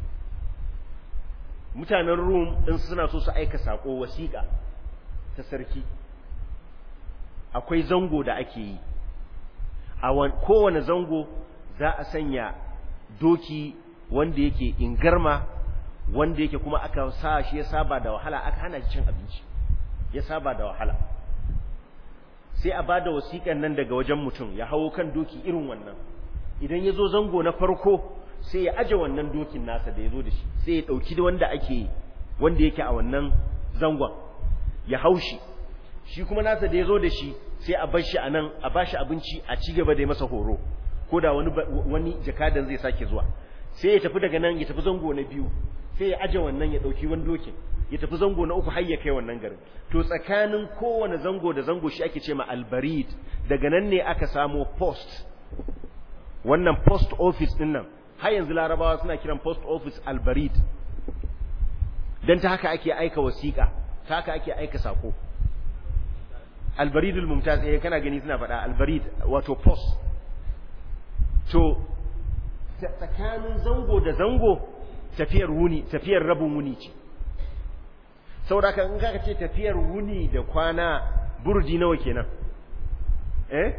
mutanen rum ɗin suna so su aika saƙo wasiƙa ta sarki akwai zango da ake yi a kowane zango za a sanya doki wanda yake ingarma wanda yake kuma aka sa shi ya saba da wahala aka hana cin abinci ya saba da wahala sai a ba da wasiƙan nan daga wajen mutum ya hawo kan doki irin wannan idan ya zo zango na farko sai ya aje wannan dokin nasa da ya zo da shi sai ya ɗauki wanda ake wanda yake a wannan zangon ya haushi shi kuma nasa da ya zo da shi sai a bar shi a nan a ba shi abinci a ci gaba da masa horo ko da wani wani jakadan zai sake zuwa sai ya tafi daga nan ya tafi zango na biyu sai ya aje wannan ya ɗauki wani dokin ya tafi zango na uku har ya kai wannan garin to tsakanin kowane zango da zango shi ake ce ma albarid daga nan ne aka samo post wannan post office din nan har yanzu larabawa suna kiran post office albarid dan ta haka ake aika wasiƙa ta haka ake aika sako albaridul mumtaz eh kana gani suna faɗa albarid wato post to tsakanin zango da zango tafiyar wuni tafiyar rabin wuni ce saboda in ka ce tafiyar wuni da kwana burji nawa kenan eh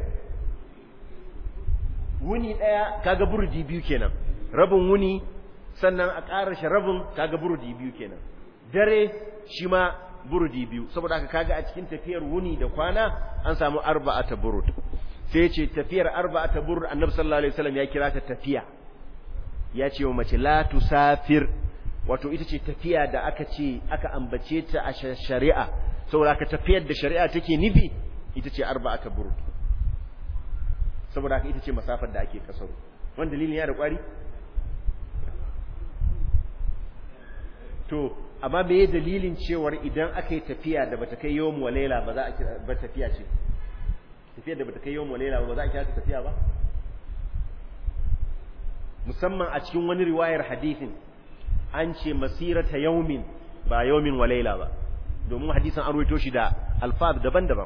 wuni daya kaga burji biyu kenan rabin wuni sannan a ƙara shi rabin kaga burdi biyu kenan dare shi ma burdi biyu saboda haka kaga a cikin tafiyar wuni da kwana an samu arba'ata burud sai ce tafiyar arba'ata burud annabi sallallahu alaihi wasallam ya kira ta tafiya ya ce wa mace la tusafir wato ita ce tafiya da aka ce aka ambace ta a shari'a saboda aka tafiyar da shari'a take nufi ita ce arba'ata burud saboda haka ita ce masafar da ake kasaro wani dalilin ya da kwari to amma me ye dalilin cewar idan aka yi tafiya da bata kai yawon walaila ba za a kira ba tafiya ce tafiyar da bata kai yawon walaila ba za a kira ta tafiya ba musamman a cikin wani riwayar hadithin an ce masirata yaumin ba yaumin walaila ba domin hadisin an ruwaito shi da alfaz daban-daban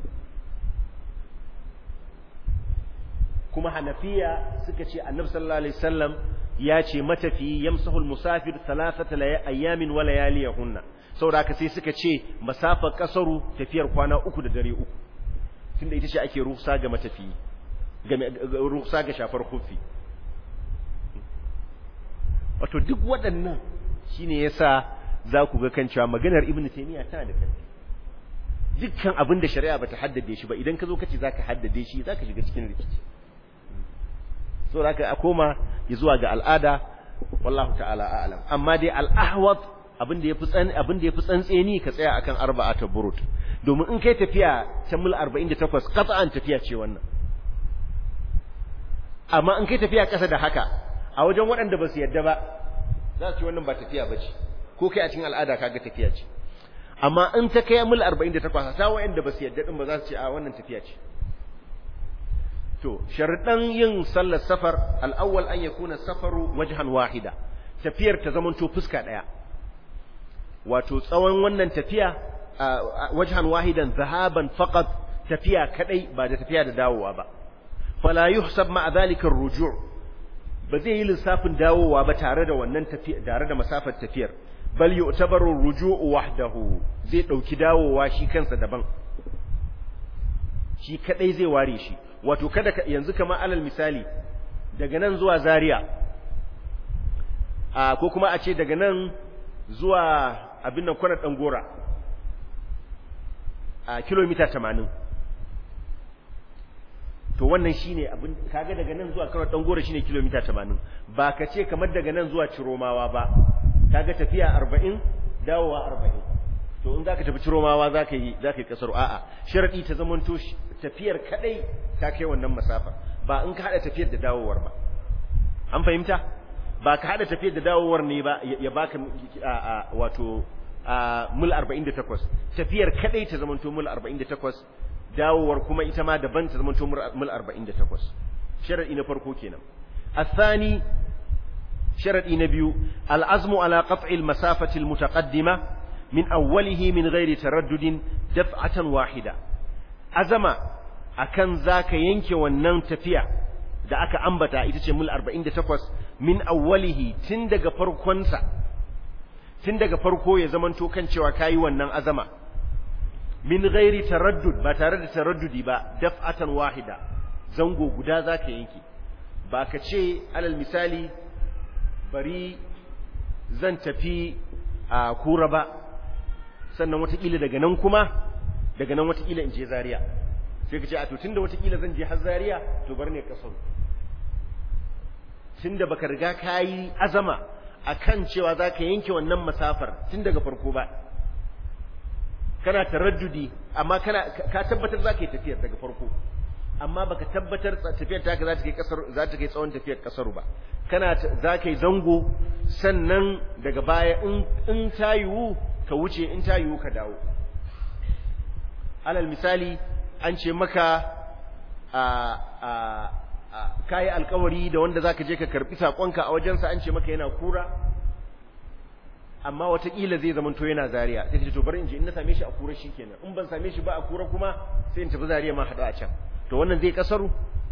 kuma hanafiya suka ce annabi sallallahu alaihi wasallam ya ce matafi yamsahul musafir thalathata ayyamin wa layaliyahunna saboda haka sai suka ce masafar kasaru tafiyar kwana uku da dare uku tunda ita ce ake ruhsa ga matafi ga ruhsa ga shafar kufi wato duk waɗannan shine yasa za ku ga kan cewa maganar ibnu taymiya tana da ƙarfi dukkan abin da shari'a bata haddade shi ba idan ka zo kace zaka haddade shi zaka shiga cikin rikici so zaka a koma zuwa ga al'ada wallahu ta'ala a'lam amma dai al'ahwat abin da yafi tsan abin da yafi tsantseni ka tsaya akan arba'ata burut domin in kai tafiya ta mil 48 qat'an tafiya ce wannan amma in kai tafiya kasa da haka a wajen waɗanda ba su yadda ba za su ce wannan ba tafiya ba ce ko kai a cikin al'ada kaga tafiya ce amma in ta kai mil 48 ta waɗanda ba su yadda din ba za su ce a wannan tafiya ce to sharuɗan yin sallar safar al'awwal an yakuna safaru wajhan wahida tafiyar ta zamanto fuska ɗaya wato tsawon wannan tafiya wajhan wahidan zahaban faqat tafiya kadai ba da tafiya da dawowa ba fala yuhsab ma dhalika ar-ruju' ba zai yi lissafin dawowa ba tare da wannan tafiya tare da masafar tafiyar bal yu'tabaru ar-ruju'u wahdahu zai dauki dawowa shi kansa daban shi kadai zai ware shi wato kada yanzu kamar alal misali daga nan zuwa Zaria a ko kuma a ce daga nan zuwa abin nan kwanar dangora a kilomita 80 to wannan shine abin kaga daga nan zuwa kwanar dangora shine kilomita 80 ba ka ce kamar daga nan zuwa Ciromawa ba kaga tafiya 40 dawowa 40 to in zaka tafi Ciromawa zaka yi zaka yi kasar a'a sharadi ta zamanto tafiyar kadai ta kai wannan masafa ba in ka hada tafiyar da dawowar ba an fahimta ba ka hada tafiyar da dawowar ne ba ya baka wato mul 48 tafiyar kadai ta zamanto mul 48 dawowar kuma ita ma daban ta zamanto mul 48 sharadi na farko kenan الثاني شرط نبيو العزم على قطع المسافة المتقدمة من أوله من غير تردد دفعة واحدة azama akan zaka yanke wannan tafiya da aka ambata ita ce mul 48 min awwalihi tun daga farkonsa tun daga farko ya zamanto kan cewa kayi wannan azama min ghairi taraddud ba tare da taraddudi ba daf'atan wahida zango guda zaka yanke ba ka ce alal misali bari zan tafi a kura ba sannan watakila daga nan kuma daga nan watakila in je Zaria sai ka ce a to tunda watakila zan je har Zaria to bar ne kasar tunda baka riga kayi azama akan cewa zaka yanke wannan masafar tun daga farko ba kana taraddudi amma kana ka tabbatar zaka yi tafiyar daga farko amma baka tabbatar tafiyar taka za ta kai kasar za ta kai tsawon tafiyar kasar ba kana za ka yi zango sannan daga baya in in ta yiwu ka wuce in ta yiwu ka dawo alal misali an ce maka a a kayi alkawari da wanda zaka je ka karbi sakonka a wajensa an ce maka yana kura amma watakila zai zama to yana zariya sai ce to bari in je in na same shi a kura shikenan in ban same shi ba a kura kuma sai in tafi zariya ma hada a can to wannan zai kasaru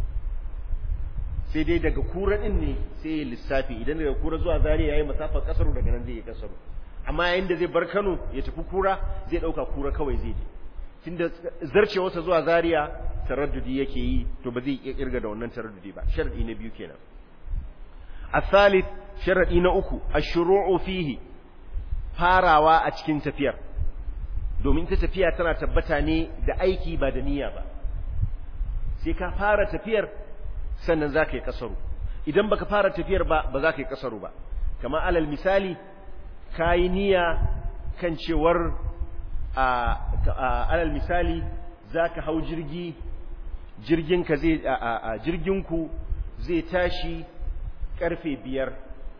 sai dai daga kura din ne sai ya lissafi idan daga kura zuwa zariya yayi masafar kasaru daga nan zai yi kasaru amma yayin da zai bar Kano ya tafi kura zai dauka kura kawai zai je tunda zarcewarsa zuwa Zaria taraddudi yake yi to ba zai iya kirga da wannan taraddudi ba sharadi na biyu kenan الثالث sharadi na uku ashru'u fihi farawa a cikin tafiyar domin ta tafiya tana tabbata ne da aiki ba da niyya ba sai ka fara tafiyar sannan za ka yi kasaru idan baka fara tafiyar ba ba za ka yi kasaru ba kamar alal misali ka yi niyya kan cewar alal misali za ka hau jirgi jirginka zai jirginku zai tashi karfe biyar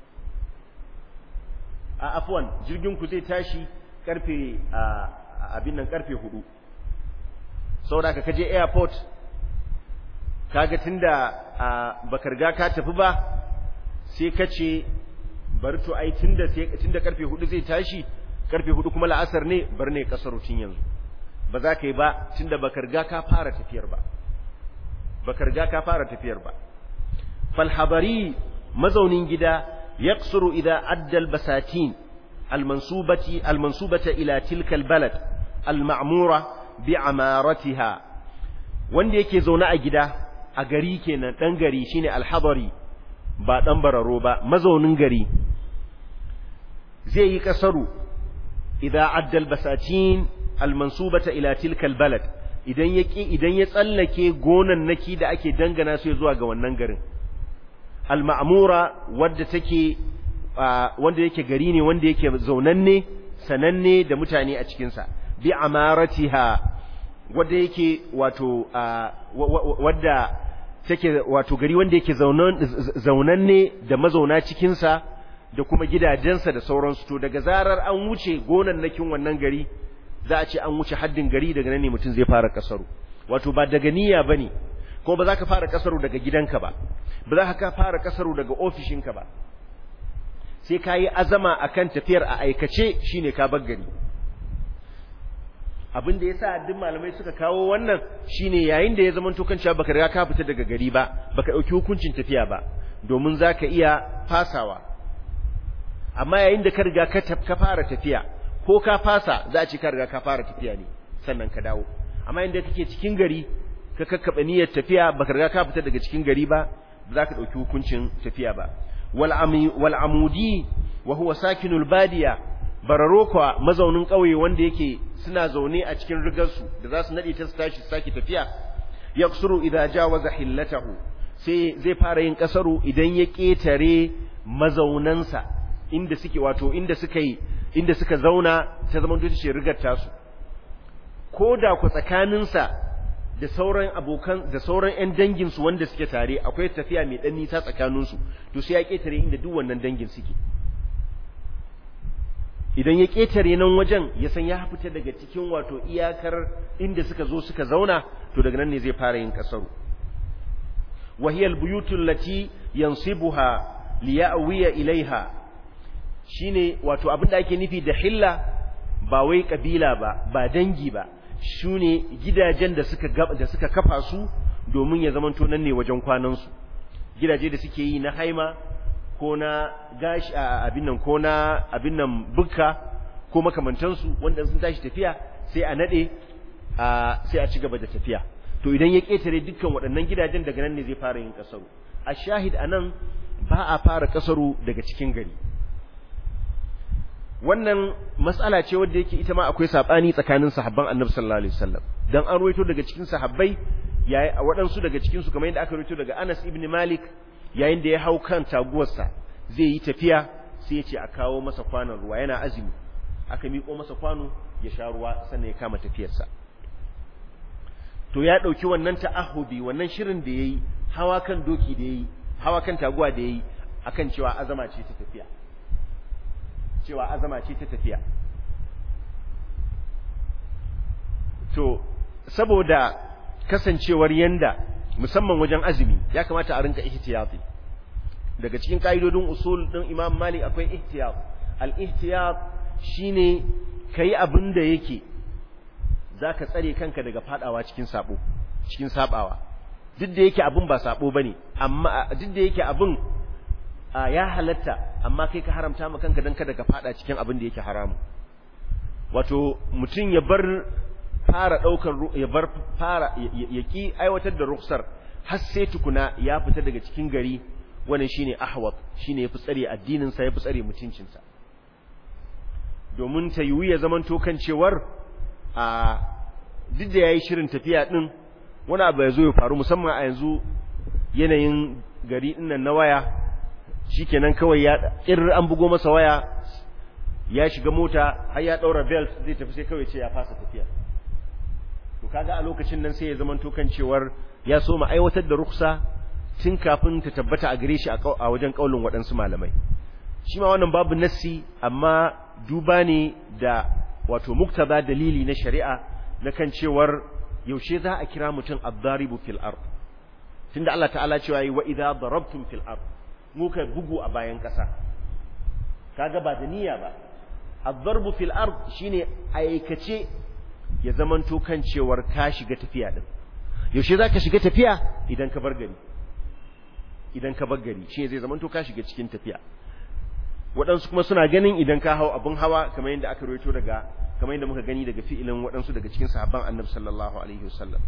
a afwan jirginku zai tashi karfe abin nan karfe hudu saboda ka kaje airport kaga tunda baka riga ka tafi ba sai ka ce bari to ai tunda tunda karfe hudu zai tashi karfe hudu kuma la'asar ne bar ne kasar rutin yanzu ba za ka yi ba tunda baka riga ka fara tafiyar ba baka riga ka fara tafiyar ba fal habari mazaunin gida yaqsuru idza adda al basatin al mansubati al mansubata ila tilka al balad al ma'mura bi amaratiha wanda yake zaune a gida a gari kenan dan gari shine al habari ba dan bararo ba mazaunin gari zai yi kasaru idza adda al basatin almansubata ila tilka albalad idan yake idan ya tsallake gonan naki da ake dangana su zuwa ga wannan garin alma'mura wadda take wanda yake gari ne wanda yake zaunanne sananne da mutane a cikin sa bi amaratiha wadda yake wato wadda take wato gari wanda yake zaunanne da mazauna cikinsa da kuma gidajensa da sauransu to daga zarar an wuce gonannakin wannan gari za a ce an wuce haddin gari daga nan ne mutum zai fara kasaru wato ba daga niyya bane kuma ba za ka fara kasaru daga gidanka ba ba za ka fara kasaru daga ofishinka ba sai ka yi azama akan tafiyar a aikace shine ka bar gari abin da yasa duk malamai suka kawo wannan shine yayin da ya zama to kan cewa baka riga ka fita daga gari ba baka dauki hukuncin tafiya ba domin zaka iya fasawa amma yayin da ka riga ka fara tafiya ko ka fasa za a ce ka riga ka fara tafiya ne sannan ka dawo amma inda kake cikin gari ka kakkaba niyyar tafiya baka riga ka fita daga cikin gari ba ba za ka dauki hukuncin tafiya ba wal wal amudi wa huwa sakinul badiya bararo kuwa mazaunin ƙauye wanda yake suna zaune a cikin rigarsu da za su naɗe ta su tashi su sake tafiya yaksuru idza jawaza hillatahu sai zai fara yin kasaru idan ya ƙetare mazaunansa inda suke wato inda suka yi inda suka zauna ta zaman ta ce rigar tasu ko da ku tsakaninsa da sauran abokan da sauran ƴan danginsu wanda suke tare akwai tafiya mai ɗan nisa tsakaninsu to sai ya ƙetare inda duk wannan dangin suke idan ya ƙetare nan wajen ya san ya fita daga cikin wato iyakar inda suka zo suka zauna to daga nan ne zai fara yin kasaru wahiyal buyutul lati yansibuha liya'wiya ilaiha shine wato abin da ake nufi da hilla ba wai kabila ba ba dangi ba shine gidajen da suka da suka kafa su domin ya zamanto nan ne wajen kwanan su gidaje da suke yi na haima ko na gashi abin nan ko na abin nan bukka ko makamantansu wanda sun tashi tafiya sai a nade sai a ci gaba da tafiya to idan ya ketare dukkan waɗannan gidajen daga nan ne zai fara yin kasaru a shahid anan ba a fara kasaru daga cikin gari wannan mas'ala ce wadda yake ita ma akwai sabani tsakanin sahabban annabi sallallahu alaihi wasallam dan an ruwaito daga cikin sahabbai yayi waɗansu daga cikin su kamar yadda aka ruwaito daga Anas ibn Malik yayin da ya hau kan taguwarsa zai yi tafiya sai ya ce a kawo masa kwanon ruwa yana azumi aka miƙo masa kwano ya sha ruwa sannan ya kama tafiyarsa to ya ɗauki wannan ta'ahubi wannan shirin da ya yi hawa kan doki da ya yi hawa kan taguwa da ya yi akan cewa azama ce ta tafiya cewa azama ce ta tafiya to saboda kasancewar yanda musamman wajen azumi ya kamata a rinka ihtiyati daga cikin kaidodin usul din Imam Malik akwai ihtiyat al-ihtiyat shine kai abin da yake zaka tsare kanka daga fadawa cikin sabo cikin sabawa duk da yake abin ba sabo bane amma duk da yake abin ya halatta amma kai ka haramta ma kanka dan kada ka fada cikin abin da yake haramu wato mutum ya bar fara daukar ya bar fara ya ki aiwatar da ruksar har sai tukuna ya fita daga cikin gari wannan shine ahwat shine yafi tsare addinin sa yafi tsare mutuncin sa domin ta yiwu ya zaman to kan cewar a duk da yayi shirin tafiya din wani abu ya zo ya faru musamman a yanzu yanayin gari din nan na waya shikenan kawai ya kir an bugo masa waya ya shiga mota har ya daura belt zai tafi sai kawai ce ya fasa tafiya to kaga a lokacin nan sai ya zaman to kan cewar ya so ma aiwatar da ruksa tun kafin ta tabbata a gare shi a wajen kaulin waɗansu malamai shi ma wannan babu nassi amma duba ne da wato muktaba dalili na shari'a na kan cewar yaushe za a kira mutum ad-daribu fil ard tunda Allah ta'ala cewa yi wa idza darabtum fil ard muka bugu a bayan ƙasa kaga ba da niyya ba ad-darbu fil ard shine aikace ya zamanto kan cewar ka shiga tafiya din yaushe zaka shiga tafiya idan ka bar gari idan ka bar gari shi zai zamanto ka shiga cikin tafiya waɗansu kuma suna ganin idan ka hau abin hawa kamar yadda aka rawaito daga kamar yadda muka gani daga fi'ilin waɗansu daga cikin sahabban annabi sallallahu alaihi wasallam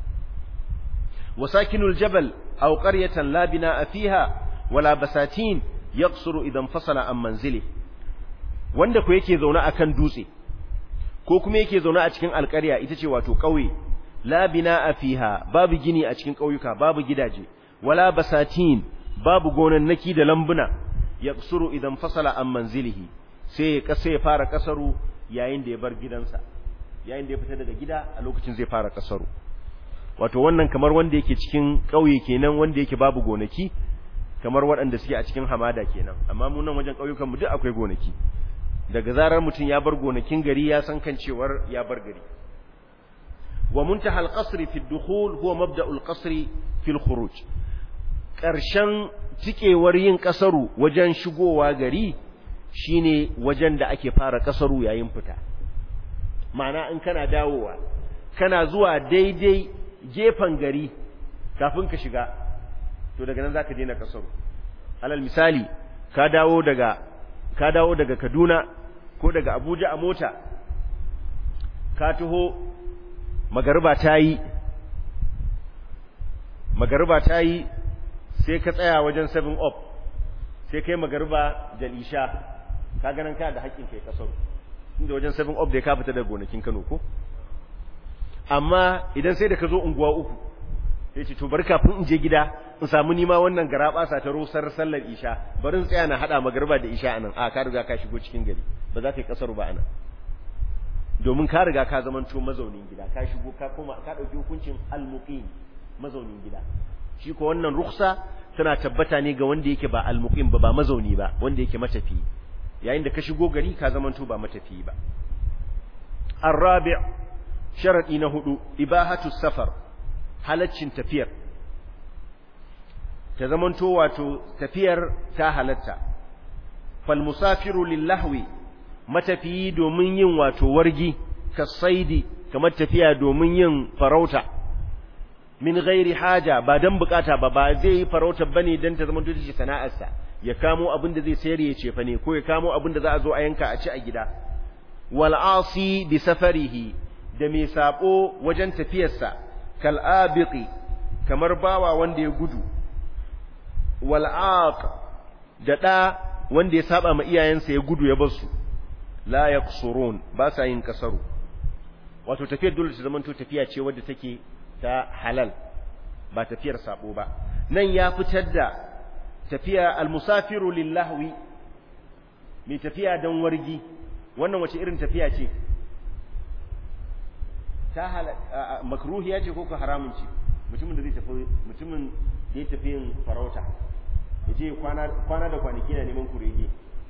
wasakinul jabal aw qaryatan la bina'a fiha wala basatin yaqsuru idan fasala an manzili wanda ko yake zaune akan dutse ko kuma yake zaune a cikin alƙarya ita ce wato ƙauye la bina'a fiha babu gini a cikin ƙauyuka babu gidaje wala basatin babu gonannaki da lambuna yaqsuru idan fasala an manzilihi sai ya kasa ya fara kasaru yayin da ya bar gidansa yayin da ya fita daga gida a lokacin zai fara kasaru wato wannan kamar wanda yake cikin ƙauye kenan wanda yake babu gonaki kamar waɗanda suke a cikin hamada kenan amma mu nan wajen ƙauyukan mu duk akwai gonaki daga zarar mutum ya bar gonakin gari ya san kan cewar ya bar gari wa muntaha al-qasr fi ad-dukhul huwa mabda'u al-qasr fi al-khuruj ƙarshen tikewar yin kasaru wajen shigowa gari shine wajen da ake fara kasaru yayin fita ma'ana in kana dawowa kana zuwa daidai gefen gari kafin ka shiga to daga nan zaka daina kasaru alal misali ka dawo daga ka dawo daga Kaduna ko daga Abuja a mota ka taho magariba ta yi magariba ta yi sai ka tsaya wajen 7 up sai kai magariba da lisha ka ganin ka da haƙƙin kai kasar inda wajen 7 up da ka fita daga gonakin Kano ko amma idan sai da ka zo unguwa uku sai ce to bari kafin in je gida in samu nima wannan garaba sa ta rosar sallar isha bari in tsaya na hada magariba da isha anan a ka riga ka shigo cikin gari ba za ka yi kasar ba anan domin ka riga ka zamanto mazaunin gida ka shigo ka koma ka dauki hukuncin al-muqim mazaunin gida shi ko wannan ruksa tana tabbata ne ga wanda yake ba al-muqim ba ba mazauni ba wanda yake matafi yayin da ka shigo gari ka zamanto ba matafi ba ar-rabi' sharadi na hudu ibahatu safar halaccin tafiyar ta zamanto wato tafiyar ta halatta fal musafiru lillahwi matafiyi domin yin wato wargi kasaidi kamar tafiya domin yin farauta min ghairi haja ba dan bukata ba ba zai yi farauta bane dan ta zamanto take sana'arsa ya kamo abin da zai sayar ya cefa ne ko ya kamo abin da za a zo a yanka a ci a gida wal asi bi safarihi da mai sabo wajen tafiyarsa kal abiqi kamar bawa wanda ya gudu wal aq da da wanda ya saba ma iyayensa ya gudu ya bar su la yaqsurun ba sa yin kasaru wato tafiyar dole ta zamanto tafiya ce wadda take ta halal ba tafiyar sabo ba nan ya fitar da tafiya almusafiru lillahwi mai tafiya don wargi wannan wace irin tafiya ce ta makruhiya ce ko ko haramun ce mutumin da zai tafi mutumin da ya tafi yin farauta ya je kwana da kwanaki na neman kurege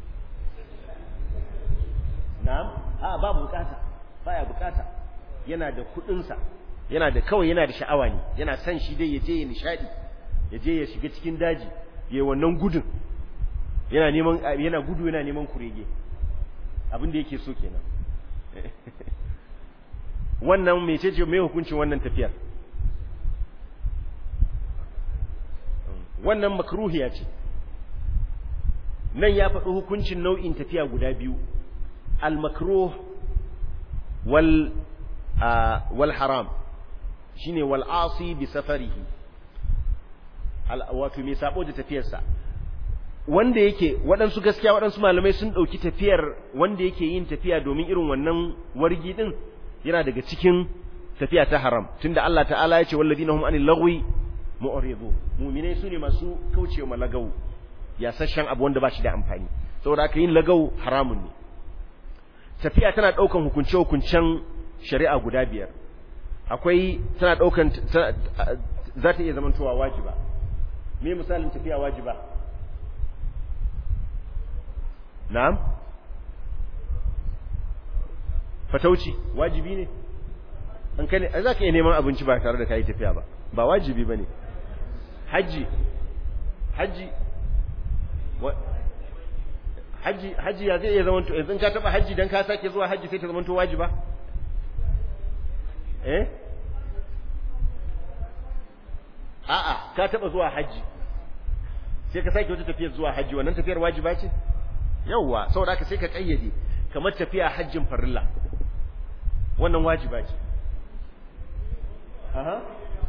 na'am a ba bukata baya bukata yana da kudinsa yana da kawai yana da sha'awa ne yana son shi dai ya je ya nishadi ya je ya shiga cikin daji ya wannan gudun yana neman yana gudu yana neman kurege abin da yake so kenan wannan mecece mai hukuncin wannan tafiyar wannan makruhiya ce nan ya faɗi hukuncin nau'in tafiya guda biyu al-makruh wal wal haram shine wal asi bi safarihi wato mai sabo da tafiyarsa wanda yake waɗansu gaskiya waɗansu malamai sun ɗauki tafiyar wanda yake yin tafiya domin irin wannan wargi din yana daga cikin tafiya ta haram tunda Allah ta'ala ya ce walladina hum anil lagwi mu'ridu mu'minai sune masu kaucewa malagau ya sashen abu wanda ba shi da amfani saboda haka yin lagau haramun ne tafiya tana ɗaukan hukunce hukuncen shari'a guda biyar akwai tana ɗaukan za ta iya zamantowa wajiba me misalin tafiya wajiba na'am fatauci wajibi ne an kai za ka iya neman abinci ba tare da ka yi tafiya ba ba wajibi ba ne hajji hajji hajji hajji ya zai iya zamanto yanzu ka taba hajji dan ka sake zuwa hajji sai ta zamanto wajiba eh a'a ka taba zuwa hajji sai ka sake wata tafiyar zuwa hajji wannan tafiyar wajiba ce yawwa saboda haka sai ka kayyade kamar tafiya hajjin farilla wannan wajiba ce aha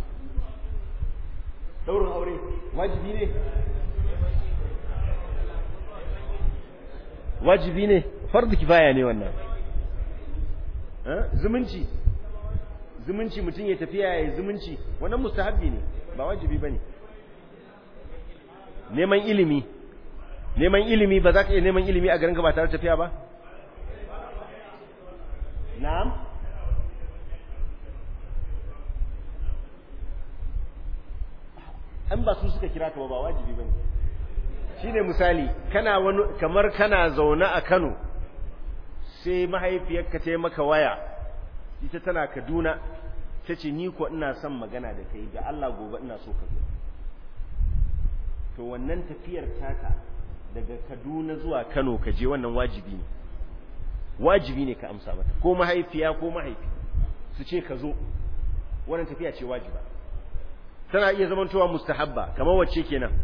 daurin aure wajibi ne wajibi ne fardu kifaya ne wannan zumunci zumunci mutum ya tafiya ya zumunci wannan mustahabbi ne ba wajibi bane neman ilimi neman ilimi ba za ka iya neman ilimi a garin ka ba tare da tafiya ba na'am an ba su suka kira ka ba ba wajibi bane shine misali kana wani kamar kana zaune a Kano sai mahaifiyarka ta yi maka waya ita tana Kaduna ta ce ni ko ina son magana da kai ga Allah gobe ina so ka zo to wannan tafiyar taka daga Kaduna zuwa Kano ka je wannan wajibi ne wajibi ne ka amsa mata ko mahaifiya ko mahaifi su ce ka zo wannan tafiya ce wajiba tana iya zamantowa mustahabba kamar wacce kenan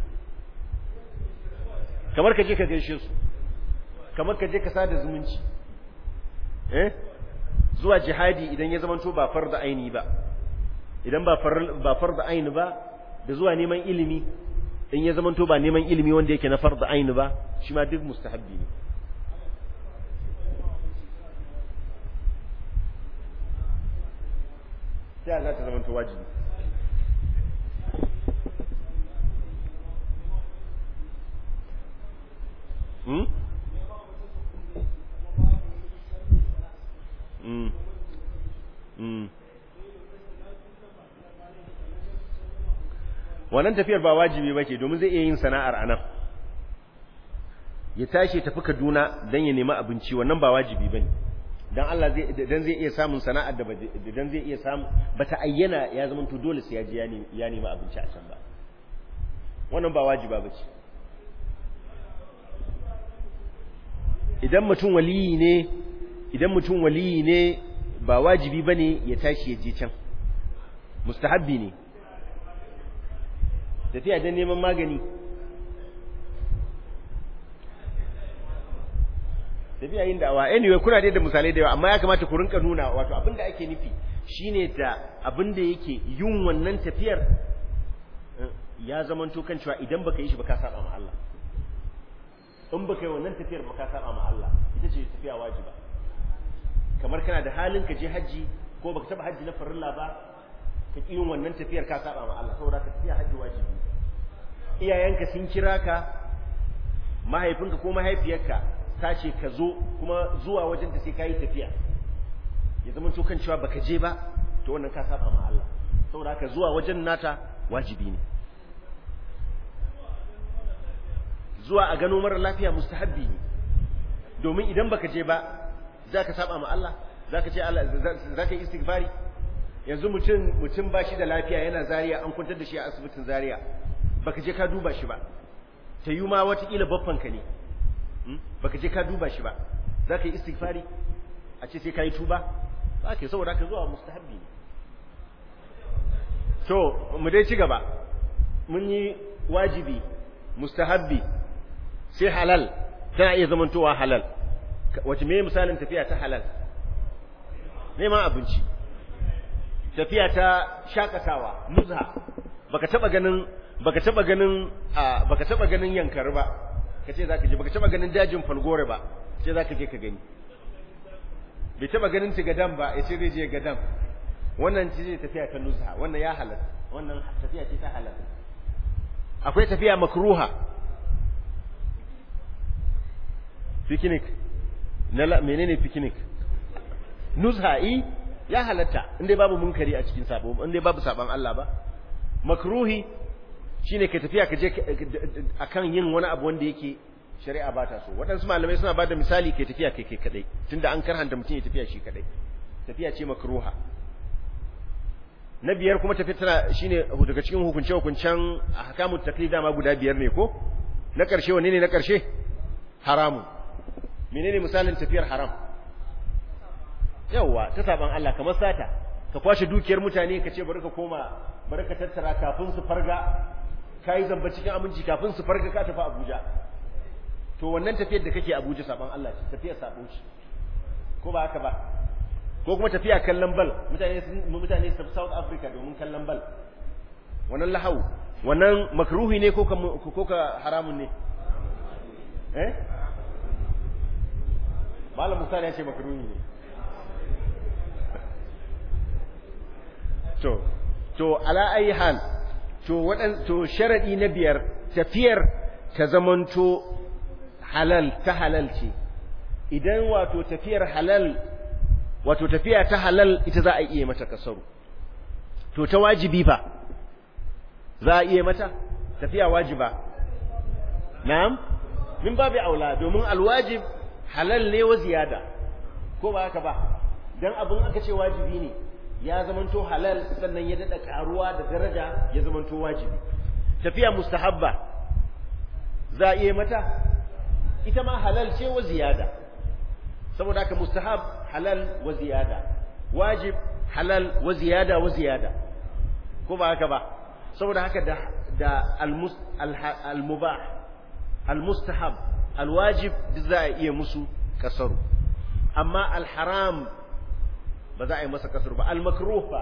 kamar ka je ka gaishe su kamar ka je ka sada zumunci eh zuwa jihadi idan ya zamanto ba farda aini ba idan ba ba farda aini ba da zuwa neman ilimi in ya zamanto ba neman ilimi wanda yake na farda aini ba shi ma duk mustahabbi ne sai za ta zamanto wajibi Hmm? Mm. Mm. wannan tafiyar ba wajibi ba ce domin zai iya yin sana'ar a nan ya tashi tafi kaduna don ya nemi abinci wannan ba wajibi ba ne don Allah zai dan zai iya samun sana'ar da dan zai iya samu ba ta ayyana ya zama to dole sai ya ji ya nemi abinci a can ba wannan ba wajiba ba ce idan mutum waliyi ne idan mutum waliyi ne ba wajibi bane ya tashi ya je can mustahabbi ne tafiya don neman magani tafiya yin da'awa anyway kuna dai da misalai da yawa amma ya kamata ku rinka nuna wato abin da ake nufi shine da abin da yake yin wannan tafiyar ya zamanto kan cewa idan baka yi shi ba ka saba ma Allah in baka yi wannan tafiyar ba ka saba ma Allah ita ce tafiya wajiba kamar kana da halin ka je haji ko baka taba haji na farilla ba ka ƙi yin wannan tafiyar ka saba ma Allah saboda ka tafiya haji wajibi iyayenka sun kira ka mahaifinka ko mahaifiyarka ta ce ka zo kuma zuwa wajen ta sai ka yi tafiya ya zama to kan cewa baka je ba to wannan ka saba ma Allah saboda haka zuwa wajen nata wajibi ne zuwa a gano mara lafiya mustahabbi ne domin idan baka je ba za ka saba ma Allah za ka ce Allah za ka yi istighfari yanzu mutum mutum ba shi da lafiya yana zariya an kwantar da shi a asibitin zariya baka je ka duba shi ba ta yi ma watakila baffanka ne baka je ka duba shi ba za ka yi istighfari a ce sai ka yi tuba za ka yi saboda ka zuwa mustahabbi ne to mu dai ci gaba mun yi wajibi mustahabbi sai halal tana iya zamantowa halal wace me misalin tafiya ta halal neman abinci tafiya ta shakatawa nuzha baka taba ganin baka taba ganin baka taba ganin yankar ba kace zaka je baka taba ganin dajin falgore ba sai zaka je ka gani bai taba ganin tigadan ba yace zai je gadan wannan ce tafiya ta nuzha wannan ya halal wannan tafiya ce ta halal akwai tafiya makruha picnic na menene picnic nuzha'i ya halatta inda babu munkari a cikin sabo inda babu saban Allah ba makruhi shine ka tafiya ka je akan yin wani abu wanda yake shari'a ba ta so waɗansu malamai suna bada misali kai tafiya kai kai kadai tunda an karhanta mutum ya tafiya shi kadai tafiya ce makruha na biyar kuma tafiya tana shine daga cikin hukunce hukuncen ahkamut taklid dama guda biyar ne ko na ƙarshe wanne ne na ƙarshe haramu menene misalin tafiyar haram yawwa ta saban Allah kamar sata ka kwashe dukiyar mutane ka ce bari ka koma bari ka tattara kafin su farga kai zamba cikin aminci kafin su farga ka tafi Abuja to wannan tafiyar da kake Abuja saban Allah ce tafiyar sabon shi ko ba haka ba ko kuma tafiya kallon bal mutane mutane su South Africa domin kallon bal wannan lahau wannan makruhi ne ko ka ko ka haramun ne eh malam Musa ya ce makruhi ne to to ala ayi hal to wadan to sharadi na biyar tafiyar ta zamanto halal ta halal ce idan wato tafiyar halal wato tafiya ta halal ita za a iya mata kasaru to ta wajibi ba za a iya mata tafiya wajiba na'am min babu aula domin alwajib halal ne wa ziyada ko ba haka ba dan abin aka ce wajibi ne ya zamanto halal sannan ya dada karuwa da daraja ya zamanto wajibi tafiya mustahabba za a iya mata ita ma halal ce wa ziyada saboda haka mustahab halal wa ziyada wajib halal wa ziyada wa ziyada ko ba haka ba saboda haka da da al-mubah al-mustahab al-wajib duk za a iya musu kasaru amma al-haram ba za a yi masa kasaru ba al-makruh ba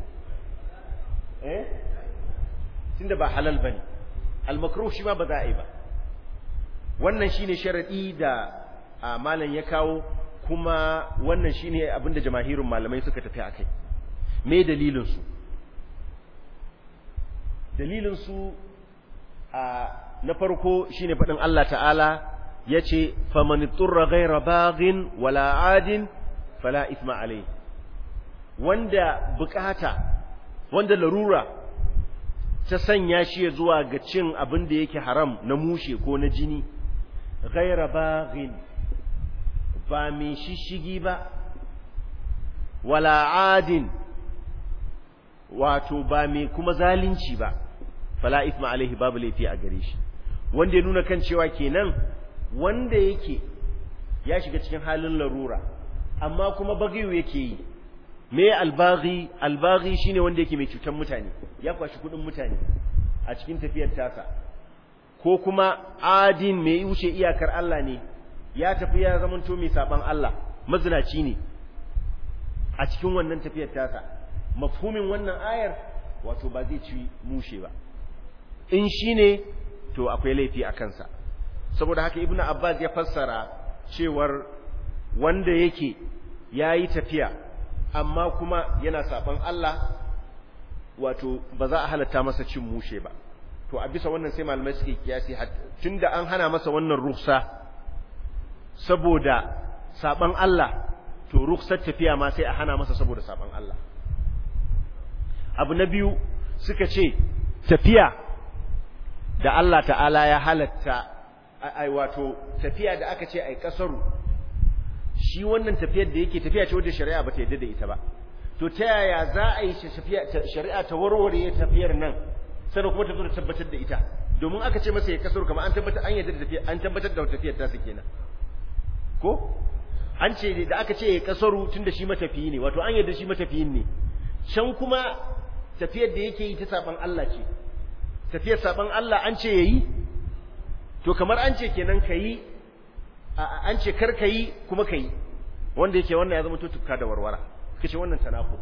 eh tunda ba halal bane al-makruh shi ma ba za a yi ba wannan shine sharadi da malam ya kawo kuma wannan shine abinda jamaahirun malamai suka tafi akai me dalilin su dalilin su na farko shine faɗin Allah ta'ala yace faman turra ghayra baghin wala adin fala ithma alayhi wanda bukata wanda larura ta sanya shi ya zuwa ga cin abin da yake haram na mushe ko na jini ghayra baghin ba mai shishigi ba wala adin wato ba mai kuma zalunci ba fala ithma alaihi babu laifi a gare shi wanda ya nuna kan cewa kenan wanda yake ya shiga cikin halin larura amma kuma bagiyu yake yi me albaghi albaghi shine wanda yake mai cutar mutane ya kwashi kudin mutane a cikin tafiyar tasa ko kuma adin mai wuce iyakar Allah ne ya tafi ya zamanto mai saban Allah mazinaci ne a cikin wannan tafiyar tasa mafhumin wannan ayar wato ba zai ci mushe ba in shine to akwai laifi a kansa saboda haka ibnu abbas ya fassara cewar wanda yake yayi tafiya amma kuma yana saban Allah wato ba za a halatta masa cin mushe ba to a bisa wannan sai malamai suke kiyasi tunda an hana masa wannan ruhsa saboda saban Allah to rukhsar tafiya ma sai a hana masa saboda saban Allah abu na biyu suka ce tafiya da Allah ta'ala ya halatta ai wato tafiya da aka ce ai kasaru shi wannan tafiyar da yake tafiya ce wadda shari'a ba ta yarda da ita ba to ta yaya za a yi shari'a ta warware tafiyar nan sannan kuma ta zo da tabbatar da ita domin aka ce masa ya kasaru kamar an tabbatar an yarda da tafiyar an tabbatar da tafiyar ta su kenan ko an ce da aka ce ya kasaru tunda shi matafiyi ne wato an yarda shi matafiyin ne can kuma tafiyar da yake yi ta saban Allah ce tafiyar saban Allah an ce yayi to kamar an ce kenan kayi an ce kar kayi kuma kayi wanda yake wannan ya zama to tukka da warwara kace wannan tanaqud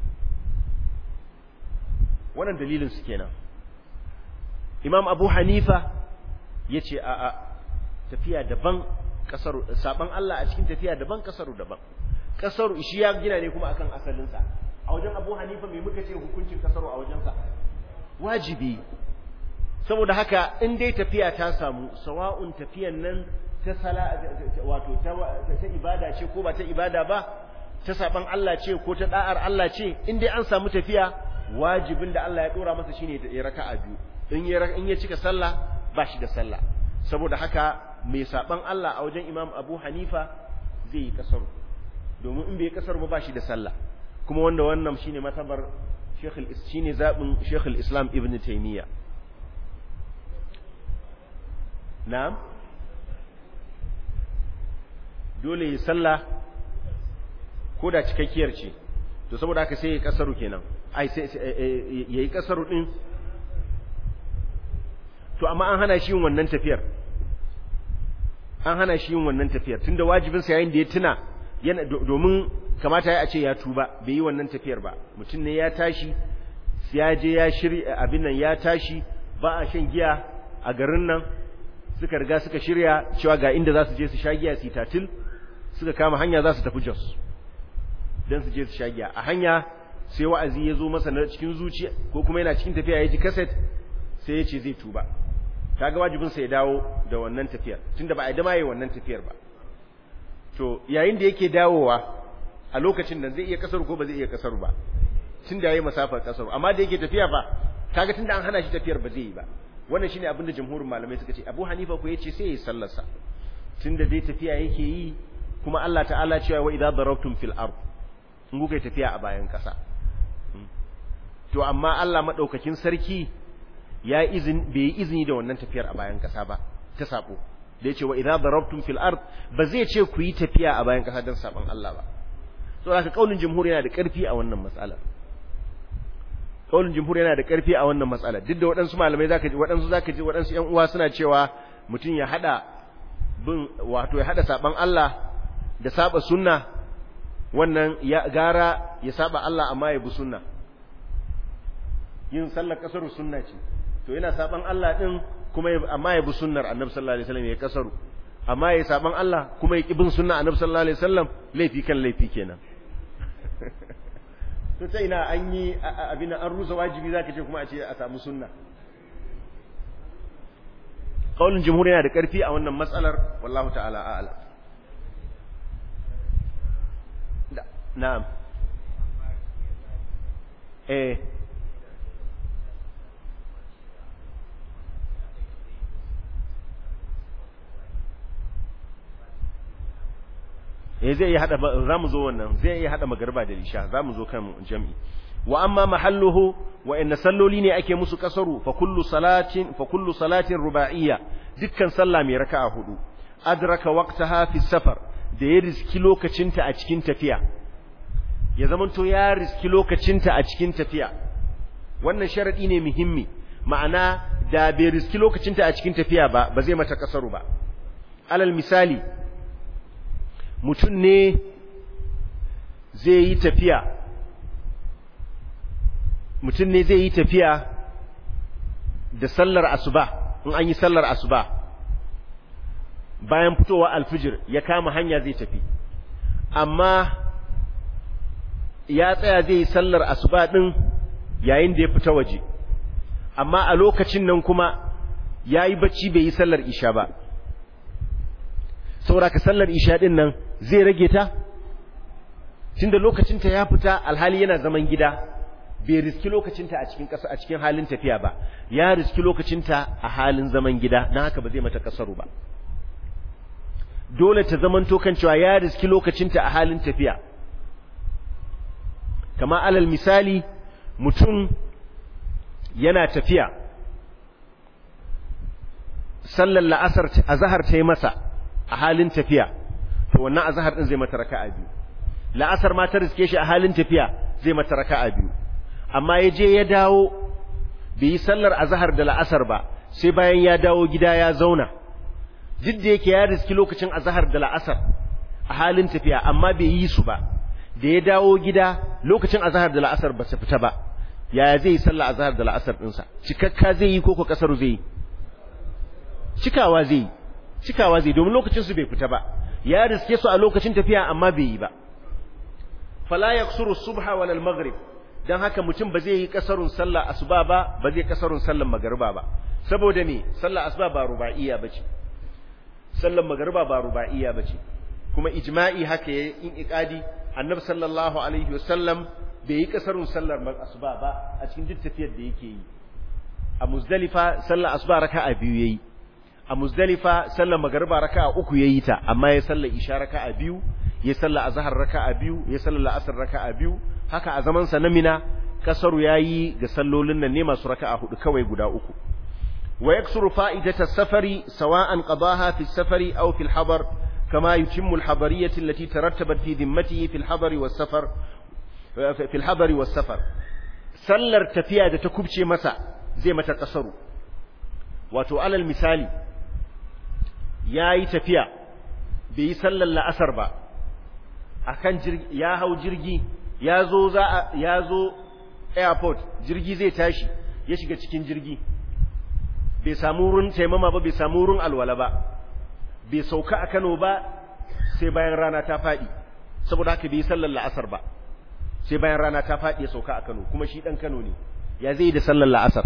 wannan dalilin su kenan Imam Abu Hanifa yace a a tafiya daban kasaru saban Allah a cikin tafiya daban kasaru daban kasaru shi ya gina ne kuma akan asalin sa a wajen Abu Hanifa me muka ce hukuncin kasaru a wajen sa wajibi saboda haka in dai tafiya ta samu sawa'un tafiyan nan ta sala wato ta, ta ibada ce ko ba ta ibada ba ta saban Allah ce ko ta da'ar Allah ce in dai an samu tafiya wajibin da Allah ya dora masa shine ya raka'a biyu in ya in ya cika sallah ba shi da sallah saboda haka mai saban Allah a wajen Imam Abu Hanifa zai yi kasaru domin in bai kasar ba ba shi da sallah kuma wanda wannan shine matabar Sheikh shine zabin Sheikh islam Ibn Taymiyyah na'am dole yi sallah ko da cikakkiyar ce to saboda haka sai ya kasaru kenan ai sai yayi kasaru din to amma an hana shi yin wannan tafiyar an hana shi yin wannan tafiyar tunda wajibin sa yayin da ya tuna yana domin kamata ya ce ya tuba bai yi wannan tafiyar ba mutum ne ya tashi ya je ya shirya abin nan ya tashi ba a shan giya a garin nan suka riga suka shirya cewa ga inda za su je su sha giya su tatil suka kama hanya za su tafi Jos don su je su sha giya a hanya sai wa'azi ya zo masa na cikin zuciya ko kuma yana cikin tafiya ya ji kaset sai ya ce zai tuba kaga wajibin sa ya dawo da wannan tafiyar tunda ba a dama yi wannan tafiyar ba to yayin da yake dawowa a lokacin nan zai iya kasar ko ba zai iya kasar ba tunda yayi masafar kasar amma da yake tafiya fa kaga tunda an hana shi tafiyar ba zai yi ba wannan shine abinda jamhurin malamai suka ce Abu Hanifa ko yace sai ya sallarsa tunda dai tafiya yake yi kuma Allah ta'ala cewa wa idza darabtum fil ard in kuka tafiya a bayan kasa to amma Allah madaukakin sarki ya izin bai yi izini da wannan tafiyar a bayan kasa ba ta sabo da yace wa idza darabtum fil ard ba zai ce ku yi tafiya a bayan kasa don saban Allah ba to haka kaulin jumhur yana da karfi a wannan matsalar kaulin jumhur yana da karfi a wannan matsalar duk da waɗansu malamai zaka ji waɗansu zaka ji waɗansu ƴan uwa suna cewa mutum ya hada bin wato ya hada saban Allah da saba sunna wannan ya gara ya saba Allah amma ya bi sunna yin sallar kasaru sunna ce to yana saban Allah din kuma amma ya bi sunnar Annabi sallallahu alaihi wasallam ya kasaru amma ya saban Allah kuma ya ki bin sunna Annabi sallallahu alaihi wasallam laifi kan laifi kenan to ta ina an yi abin an rusa wajibi zaka ce kuma a ce a samu sunna kaulin jumhur yana da karfi a wannan matsalar wallahu ta'ala a'lam na'am eh eh zai iya hada zamu zo wannan zai iya hada magarba da isha zamu zo kan jami'i wa amma mahalluhu wa inna salloli ne ake musu kasaru fa kullu salatin fa kullu salatin ruba'iyya dukkan sallah mai raka'a hudu adraka waqtaha fi safar da ya riski lokacinta a cikin tafiya ya zamanto ya riski lokacinta a cikin tafiya wannan sharadi ne muhimmi ma'ana da bai riski lokacinta a cikin tafiya ba ba zai mata kasaru ba alal misali mutum ne zai yi tafiya mutum ne zai yi tafiya da sallar asuba in an yi sallar asuba bayan fitowa alfijir ya kama hanya zai tafi amma ya tsaya zai yi sallar asuba din yayin da ya fita waje amma a lokacin nan kuma ya yi bacci bai yi sallar isha ba sauraka sallar isha din nan zai rage ta tunda lokacinta ya fita alhali yana zaman gida bai riski lokacinta a cikin ƙasa a cikin halin tafiya ba ya riski lokacinta a halin zaman gida don haka ba zai mata kasaru ba dole ta zaman kan cewa ya riski lokacinta a halin tafiya kama alal misali mutum yana tafiya sallar la'asar azhar ta yi masa a halin tafiya to wannan azhar din zai mata raka'a biyu la'asar ma ta riske shi a halin tafiya zai mata raka'a biyu amma ya je ya dawo bai yi sallar azhar da la'asar ba sai bayan ya dawo gida ya zauna duk da yake ya riski lokacin azhar da la'asar a halin tafiya amma bai yi su ba da ya dawo gida lokacin azhar da la'asar ba su fita ba yaya zai yi sallar azhar da la'asar ɗinsa cikakka zai yi ko ko kasar zai yi cikawa zai yi cikawa zai domin lokacin su bai fita ba ya riske su a lokacin tafiya amma bai yi ba fala yaksuru subha wal maghrib dan haka mutum ba zai yi kasarun sallar asuba ba ba zai kasarun sallar magriba ba saboda me sallar asuba ba ruba'iyya bace sallar magriba ba ruba'iyya bace kuma ijma'i haka yayin in iqadi annabi sallallahu alaihi wasallam bai yi kasarun sallar asuba ba a cikin duk tafiyar da yake yi a muzdalifa sallar asuba raka'a biyu yayi a muzdalifa sallar magariba raka'a uku yayi ta amma ya sallar isha raka'a biyu ya sallar azhar raka'a biyu ya sallar la'asar raka'a biyu haka a zaman sa na mina kasaru yayi ga sallolin nan ne masu raka'a hudu kawai guda uku wa yaksuru fa'idata safari sawa'an qadaha fi safari aw fi al-hadar kama yutimmu al-hadariyyah allati tarattabat fi dhimmatihi fi al-hadar was-safar fi al-hadar was-safar sallar tafiya da ta kubce masa zai mata kasaru wato alal misali ya yi tafiya bai yi sallar la'asar ba akan ya hau jirgi ya zo za ya zo airport jirgi zai tashi ya shiga cikin jirgi bai samu wurin taimama ba bai samu wurin alwala ba bai sauka a Kano ba sai bayan rana ta faɗi saboda haka bai yi sallar la'asar ba sai bayan rana ta faɗi ya sauka a Kano kuma shi ɗan Kano ne ya zai yi da sallar la'asar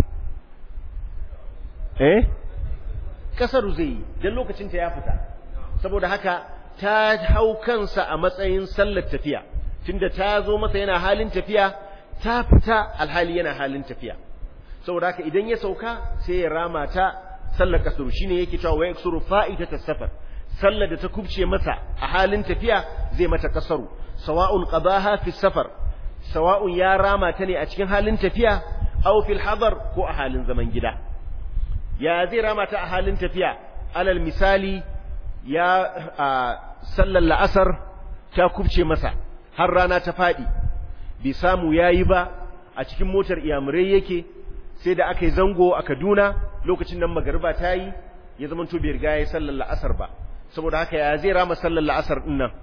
eh kasaru zai yi don lokacinta ya fita saboda haka ta hau kansa a matsayin sallar tafiya tunda ta zo masa yana halin tafiya ta fita alhali yana halin tafiya saboda haka idan ya sauka sai ya rama ta sallar kasuru shine yake cewa wa yaksuru fa'ita safar sallar da ta kubce masa a halin tafiya zai mata kasaru sawa'un qadaha fi safar sawa'un ya rama ta ne a cikin halin tafiya aw fil hadar ko a halin zaman gida ya zai rama ta a halin tafiya alal misali ya sallar la'asar ta kubce masa har rana ta fadi bai samu yayi ba a cikin motar iyamurai yake sai da aka yi zango a Kaduna lokacin nan magariba ta yi ya zama to bai riga ya sallar la'asar ba saboda haka ya zai rama sallar la'asar din nan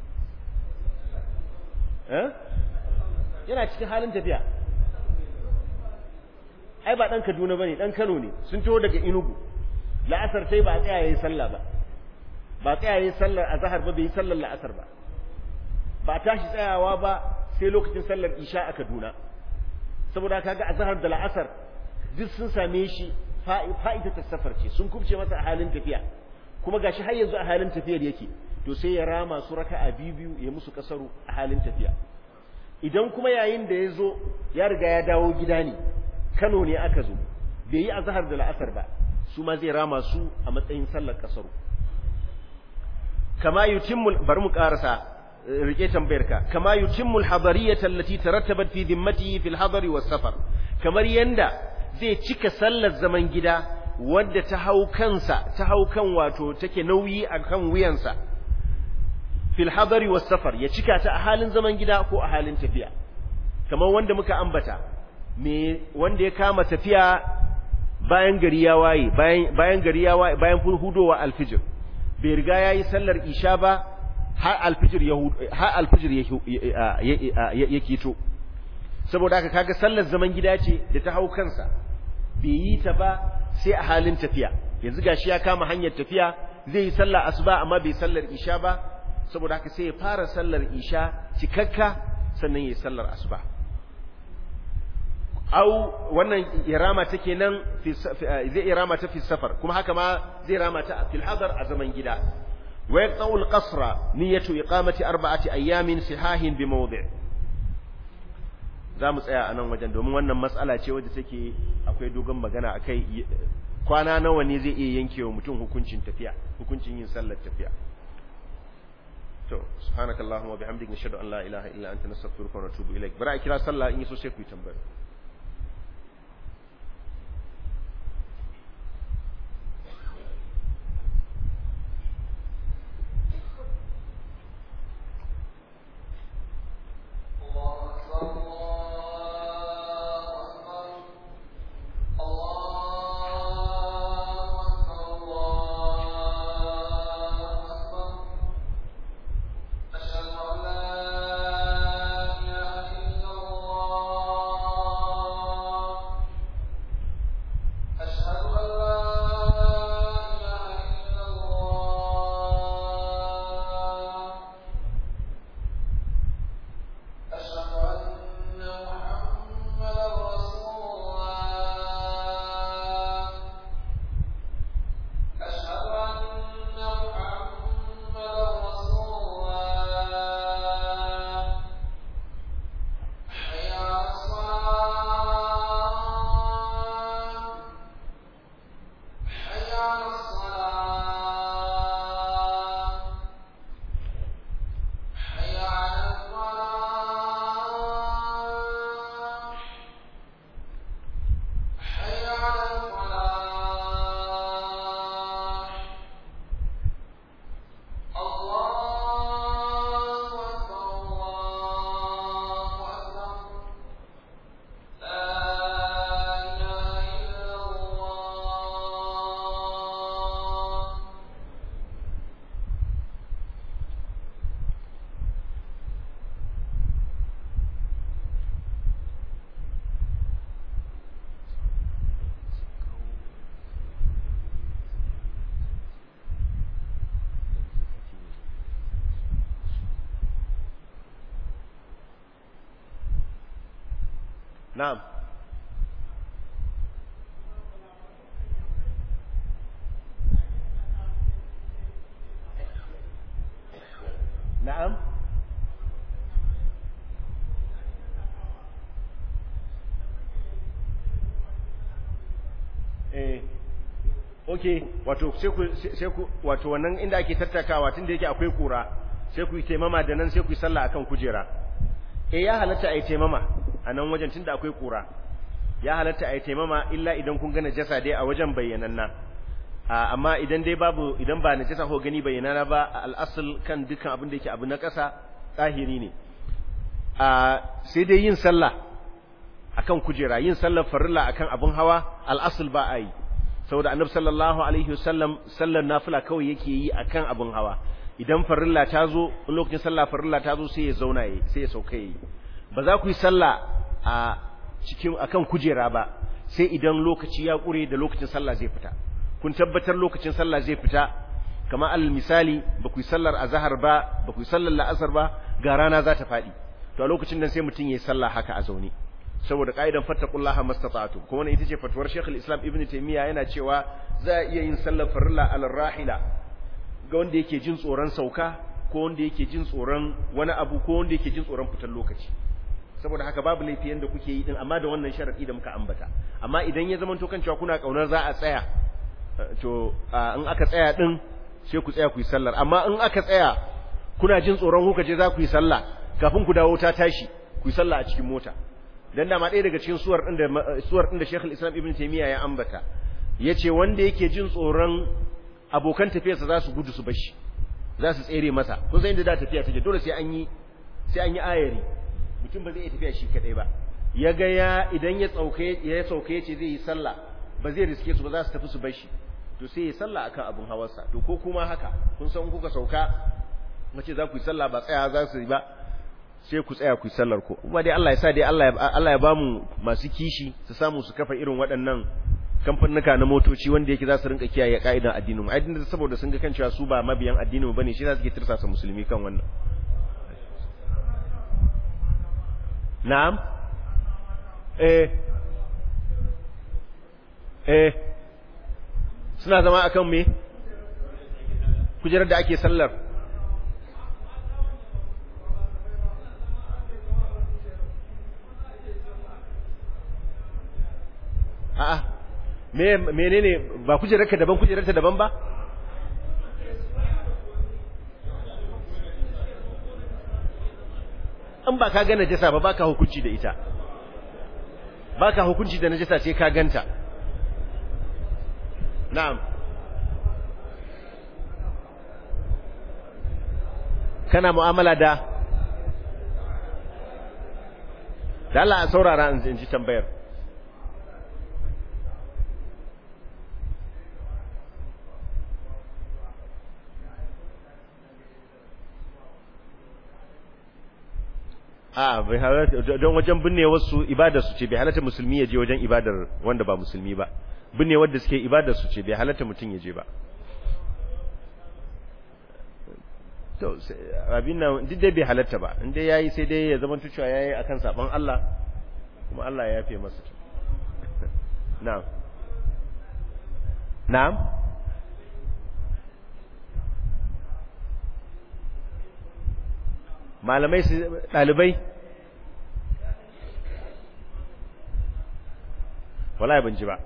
eh yana cikin halin tafiya ai ba dan Kaduna bane dan Kano ne sun taho daga Enugu la'asar sai ba a tsaya yayin sallah ba ba tsaya yayin sallar azhar ba bai sallar la'asar ba ba tashi tsayawa ba sai lokacin sallar isha a Kaduna saboda kaga azhar da la'asar duk sun same shi fa'ita ta safar ce sun kubce masa a halin tafiya kuma gashi har yanzu a halin tafiyar yake to sai ya rama su raka'a biyu biyu ya musu kasaru a halin tafiya idan kuma yayin da ya zo ya riga ya dawo gida ne Kano ne aka zo bai yi azhar da la'asar ba su ma zai rama su a matsayin sallar kasaru kama yutimmu bari mu karasa rike tambayarka kama yutimmu al-hadariyata allati tarattabat fi dhimmatihi fi al-hadari was-safar kamar yanda zai cika sallar zaman gida wadda ta hau kansa ta hau kan wato take nauyi akan wuyansa fil hadari was-safar ya cika ta a halin zaman gida ko a halin tafiya kamar wanda muka ambata me wanda ya kama tafiya bayan gari ya waye bayan bayan gari ya waye bayan hudowa alfijir bai riga yayi sallar isha ba har alfijir ya har alfijir ya ya kito saboda haka kaga sallar zaman gida ce da ta hau kansa bai yi ta ba sai a halin tafiya yanzu gashi ya kama hanyar tafiya zai yi sallar asuba amma bai sallar isha ba saboda haka sai ya fara sallar isha cikakka sannan ya yi sallar asuba au wannan irama ta kenan zai irama ta fi safar kuma haka ma zai rama ta fil hadar a zaman gida wa yaqta'u al-qasra niyyatu iqamati arba'ati ayamin sihahin bi mawdi' za mu tsaya a nan wajen domin wannan matsala ce wadda take akwai dogon magana akai kwana nawa ne zai iya yankewa mutum hukuncin tafiya hukuncin yin sallar tafiya to subhanakallahumma wa bihamdika nashhadu an la ilaha illa anta nastaghfiruka wa natubu ilaik bara a kira sallah in yi so sai ku yi tambaya na'am na'am okay wato sai ku sai ku wato wannan inda ake tattakawa tunda yake akwai kura sai ku yi taimama da nan sai ku yi sallah akan kujera eh ya halatta ai taimama a nan wajen tunda akwai kura ya halatta ai taimama illa idan kun ga najasa dai a wajen bayyananna amma idan dai babu idan ba najasa ko gani bayyanana ba al'asul kan dukkan abin da yake abu na ƙasa tsahiri ne sai dai yin sallah akan kujera yin sallar farilla akan abin hawa al'asul ba a yi saboda annabi sallallahu alaihi wasallam sallar nafila kawai yake yi akan abin hawa idan farilla ta zo lokacin sallah farilla ta zo sai ya zauna yi sai ya sauka yi ba za ku yi sallah a cikin akan kujera ba sai idan lokaci ya kure da lokacin sallah zai fita kun tabbatar lokacin sallah zai fita kamar alal misali ba ku yi sallar azhar ba ba ku yi sallar la'asar ba ga rana za ta faɗi to a lokacin nan sai mutum ya yi sallah haka a zaune saboda ka'idan fattaqullaha mastata'tu kuma wannan ita ce fatuwar Sheikh islam Ibn Taymiyyah yana cewa za a iya yin sallar farilla alal rahila ga wanda yake jin tsoron sauka ko wanda yake jin tsoron wani abu ko wanda yake jin tsoron fitar lokaci saboda haka babu laifi yanda kuke yi din amma da wannan sharadi da muka ambata amma idan ya zama to kan cewa kuna kaunar za a tsaya to in aka tsaya din sai ku tsaya ku yi sallar amma in aka tsaya kuna jin tsoron kuka je za ku yi sallah kafin ku dawo ta tashi ku yi sallah a cikin mota dan da ma ɗaya daga cikin suwar din da suwar din da Sheikh Islam Ibn Taymiyyah ya ambata yace wanda yake jin tsoron abokan tafiyarsa za su gudu su bashi za su tsere masa kun san inda da tafiya take dole sai an yi sai an yi ayari mutum ba zai iya tafiya shi kadai ba ya ga ya idan ya tsauke ya sauke yace zai yi sallah ba zai riske su ba za su tafi su bashi to sai ya sallah akan abun hawarsa to ko kuma haka kun san kuka sauka mace za ku yi sallah ba tsaya za su yi ba sai ku tsaya ku yi sallar ku kuma dai Allah ya sa dai Allah ya Allah ya bamu masu kishi su samu su kafa irin waɗannan kamfanuka na motoci wanda yake za su rinka kiyaye ka'idan addinin mu addinin saboda sun ga kan cewa su ba mabiyan addinin mu bane shi za su ke tirsasa musulmi kan wannan na'am eh eh suna zama akan me kujerar da ake sallar a'a me menene ba kujerarka daban kujerarta daban ba in ba ka ga najasa ba baka hukunci da ita baka hukunci da najasa sai ka ganta na'am kana mu'amala da da Allah a saurara in ji tambayar a bai halatta don wajen binne wasu ibadar su ce bai halatta musulmi ya je wajen ibadar wanda ba musulmi ba binne wanda suke ibadar su ce bai halatta mutum ya je ba to abin nan duk dai bai halatta ba in dai yayi sai dai ya zama tucewa yayi akan saban Allah kuma Allah ya yafe masa na'am na'am malamai su dalibai wallahi ban ji ba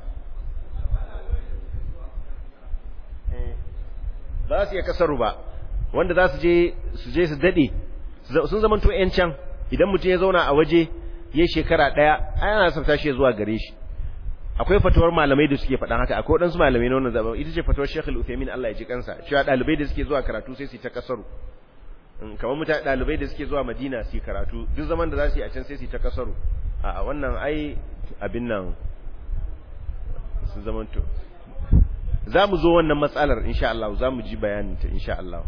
ba su iya kasaru ba wanda za su je su je su dade sun zamanto yan can idan mutum ya zauna a waje ya shekara daya ai ana son tashi zuwa gare shi akwai fatawar malamai da suke faɗan haka akwai wadansu malamai na wannan zaman ita ce fatawar Sheikh Al-Uthaymeen Allah ya ji kansa cewa dalibai da suke zuwa karatu sai su ta kasaru kamar mutane dalibai da suke zuwa Madina su karatu duk zaman da za su yi a can sai su ta kasaru a wannan ai abin nan sun zamanto za mu zo wannan matsalar insha Allah za mu ji bayaninta insha Allah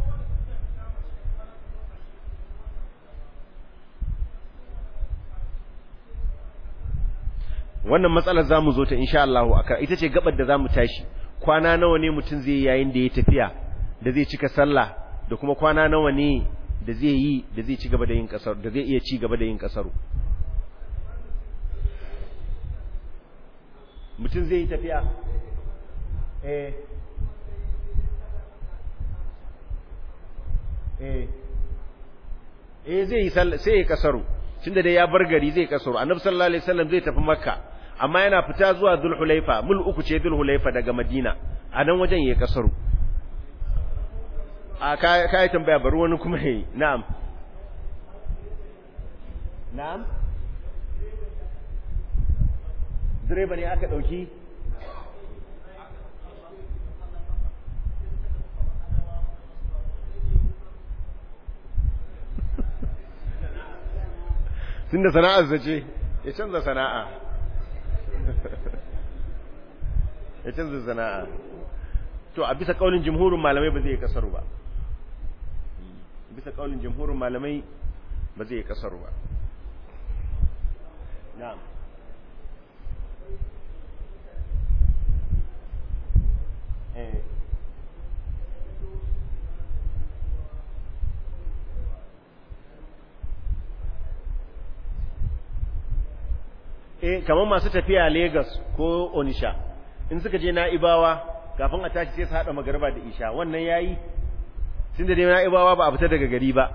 wannan matsalar za mu zo ta insha Allah ita ce gabar da za mu tashi kwana nawa ne mutum zai yayin da ya tafiya da zai cika sallah da kuma kwana nawa ne da zai yi da zai ci gaba da yin kasar da zai iya ci gaba da yin kasaru mutum zai yi tafiya eh eh eh zai yi sai ya kasaru tunda dai ya bar gari zai kasaru annabi sallallahu alaihi wasallam zai tafi makka amma yana fita zuwa dhulhulaifa mul uku ce dhulhulaifa daga madina a nan wajen ya kasaru a kayi tambaya bari wani kuma yi na'am na'am direba ne aka ɗauki tun da sana'ar zace ya canza sana'a ya canza sana'a to a bisa kaulin jumhurin malamai ba zai kasaru ba bisa kaulin jumhurin malamai ba zai kasaru ba na'am eh eh kamar masu tafiya Lagos ko Onisha in suka je Na'ibawa kafin a tashi sai su hada magarba da Isha wannan yayi tunda dai Na'ibawa ba a fita daga gari ba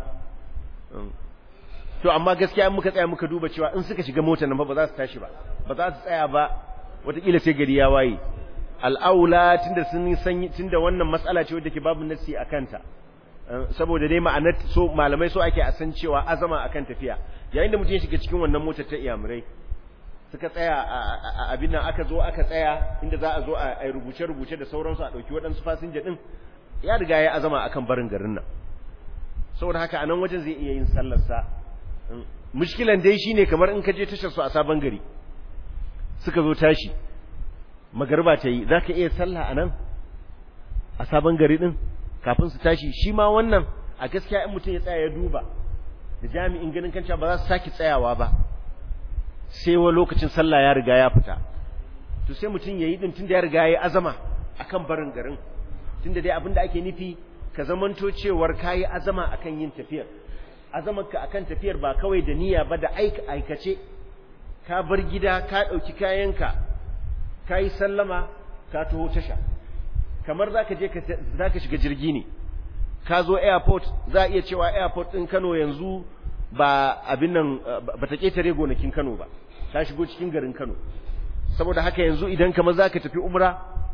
to amma gaskiya in muka tsaya muka duba cewa in suka shiga motar nan ba za su tashi ba ba za su tsaya ba wataƙila sai gari ya waye al'aula tunda sun san tunda wannan matsala ce wadda ke babu nassi a kanta saboda dai ma'anar so malamai so ake a san cewa azama akan tafiya yayin da mutum ya shiga cikin wannan motar ta iyamurai suka tsaya a abin nan aka zo aka tsaya inda za a zo a rubuce-rubuce da sauransu a ɗauki waɗansu fasinja ɗin ya riga ya azama akan barin garin nan saboda haka a nan wajen zai iya yin sallarsa mushkilan dai shine kamar in ka je tashar su a sabon gari suka zo tashi magarba ta yi za ka iya sallah a nan a sabon gari ɗin kafin su tashi shi ma wannan a gaskiya in mutum ya tsaya ya duba da jami'in ganin kanca ba za su sake tsayawa ba sai wa lokacin sallah ya riga ya fita to sai mutum yayi din tunda ya riga yayi azama akan barin garin tunda dai abinda ake nufi ka zamanto cewar kayi azama akan yin tafiyar azamarka akan tafiyar ba kawai da niyya ba da aika aikace ka bar gida ka dauki kayanka kayi sallama ka taho tasha kamar zaka je ka zaka shiga jirgi ne ka zo airport za a iya cewa airport din Kano yanzu ba abin nan ba ta ketare gonakin Kano ba ta shigo cikin garin Kano saboda haka yanzu idan kamar zaka tafi umra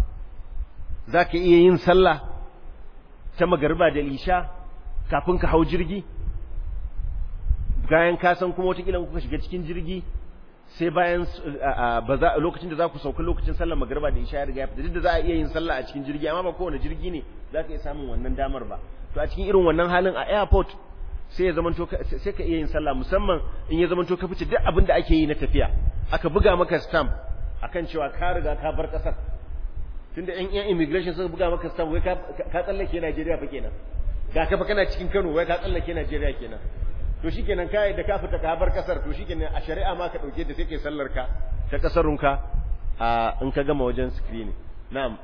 zaka iya yin sallah ta magariba da isha kafin ka hau jirgi bayan ka san kuma wata kuka shiga cikin jirgi sai bayan lokacin da za ku sauka lokacin sallar magariba da isha ya riga ya fita duk da za a iya yin sallah a cikin jirgi amma ba kowane jirgi ne za ka iya samun wannan damar ba to a cikin irin wannan halin a airport sai ya zamanto sai ka iya yin sallah musamman in ya zamanto ka fice duk abin da ake yi na tafiya aka buga maka stamp akan cewa ka riga ka bar kasar tunda yan yan immigration suka buga maka stamp wai ka ka tsallake Najeriya fa kenan ga ka fa kana cikin Kano wai ka tsallake Najeriya kenan to shikenan kai da ka fita ka bar kasar to shikenan a shari'a ma ka dauke da sai kai sallar ka ta kasarunka a in ka gama wajen screening na'am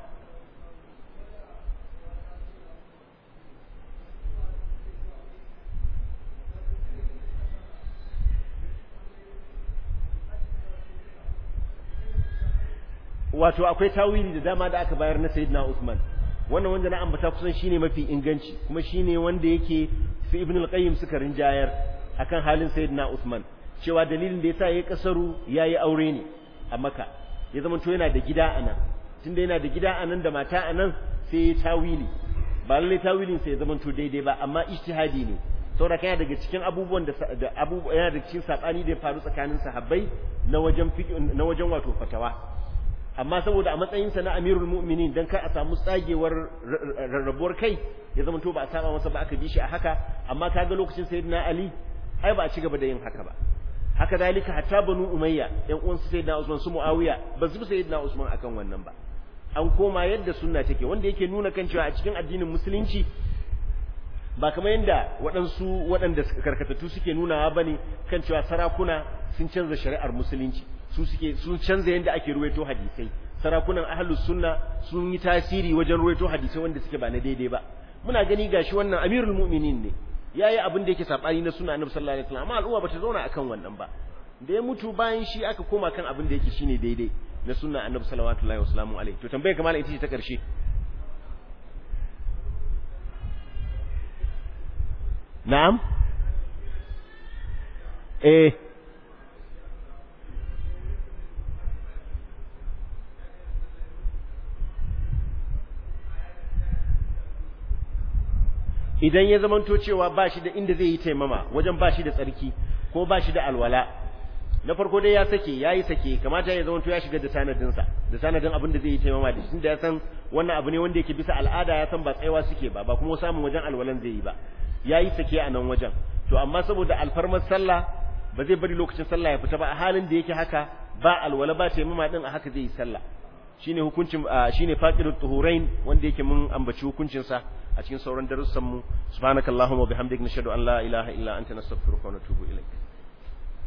wato akwai tawili da dama da aka bayar na sayyidina Usman wannan wanda na ambata kusan shine mafi inganci kuma shine wanda yake su ibn al-qayyim suka rinjayar akan halin sayyidina Usman cewa dalilin da yasa yayi kasaru yayi aure ne a Makka ya zama to yana da gida anan tunda yana da gida anan da mata anan sai ya tawili ba lalle tawilin sai ya zama to daidai ba amma ijtihadi ne saboda kana daga cikin abubuwan da abubuwa yana daga cikin sabani da ya faru tsakanin sahabbai na wajen na wajen wato fatawa amma saboda a matsayinsa na amirul mu'minin dan kar a samu tsagewar rarrabuwar kai ya zama to ba a saba masa ba aka bi shi a haka amma kaga lokacin sayyidina ali ai ba a ci gaba da yin haka ba haka dalika hatta banu umayya yan uwan sayyidina usman su muawiya ba su sayyidina usman akan wannan ba an koma yadda sunna take wanda yake nuna kan cewa a cikin addinin musulunci ba kamar yadda waɗansu waɗanda karkatattu suke nunawa bane kan cewa sarakuna sun canza shari'ar musulunci su suke sun canza yadda ake ruwaito hadisai sarakunan ahlus sunna sun yi tasiri wajen ruwaito hadisai wanda suke ba na daidai ba muna gani gashi wannan amirul mu'minin ne yayi abin da yake sabani na sunna annabi sallallahu alaihi wasallam amma al'umma bata zauna akan wannan ba da ya mutu bayan shi aka koma kan abin da yake shine daidai na sunna annabi sallallahu alaihi wasallam alaihi to tambaye kamar ita ce ta karshe na'am eh idan ya zamanto cewa ba shi da inda zai yi taimama wajen ba shi da tsarki ko ba shi da alwala na farko dai ya sake ya yi sake kamata ya zamanto ya shiga da tanadinsa da tanadin abin da zai yi taimama da shi da ya san wannan abu ne wanda yake bisa al'ada ya san ba tsayawa suke ba ba kuma samun wajen alwalan zai yi ba ya yi sake a nan wajen to amma saboda alfarmar sallah ba zai bari lokacin sallah ya fita ba a halin da yake haka ba alwala ba taimama din a haka zai yi sallah shine hukuncin shine faqidut tuhurain wanda yake mun ambaci hukuncin sa a cikin sauran darussan mu subhanakallahumma wa bihamdika nashhadu an la ilaha illa anta nastaghfiruka wa natubu ilaik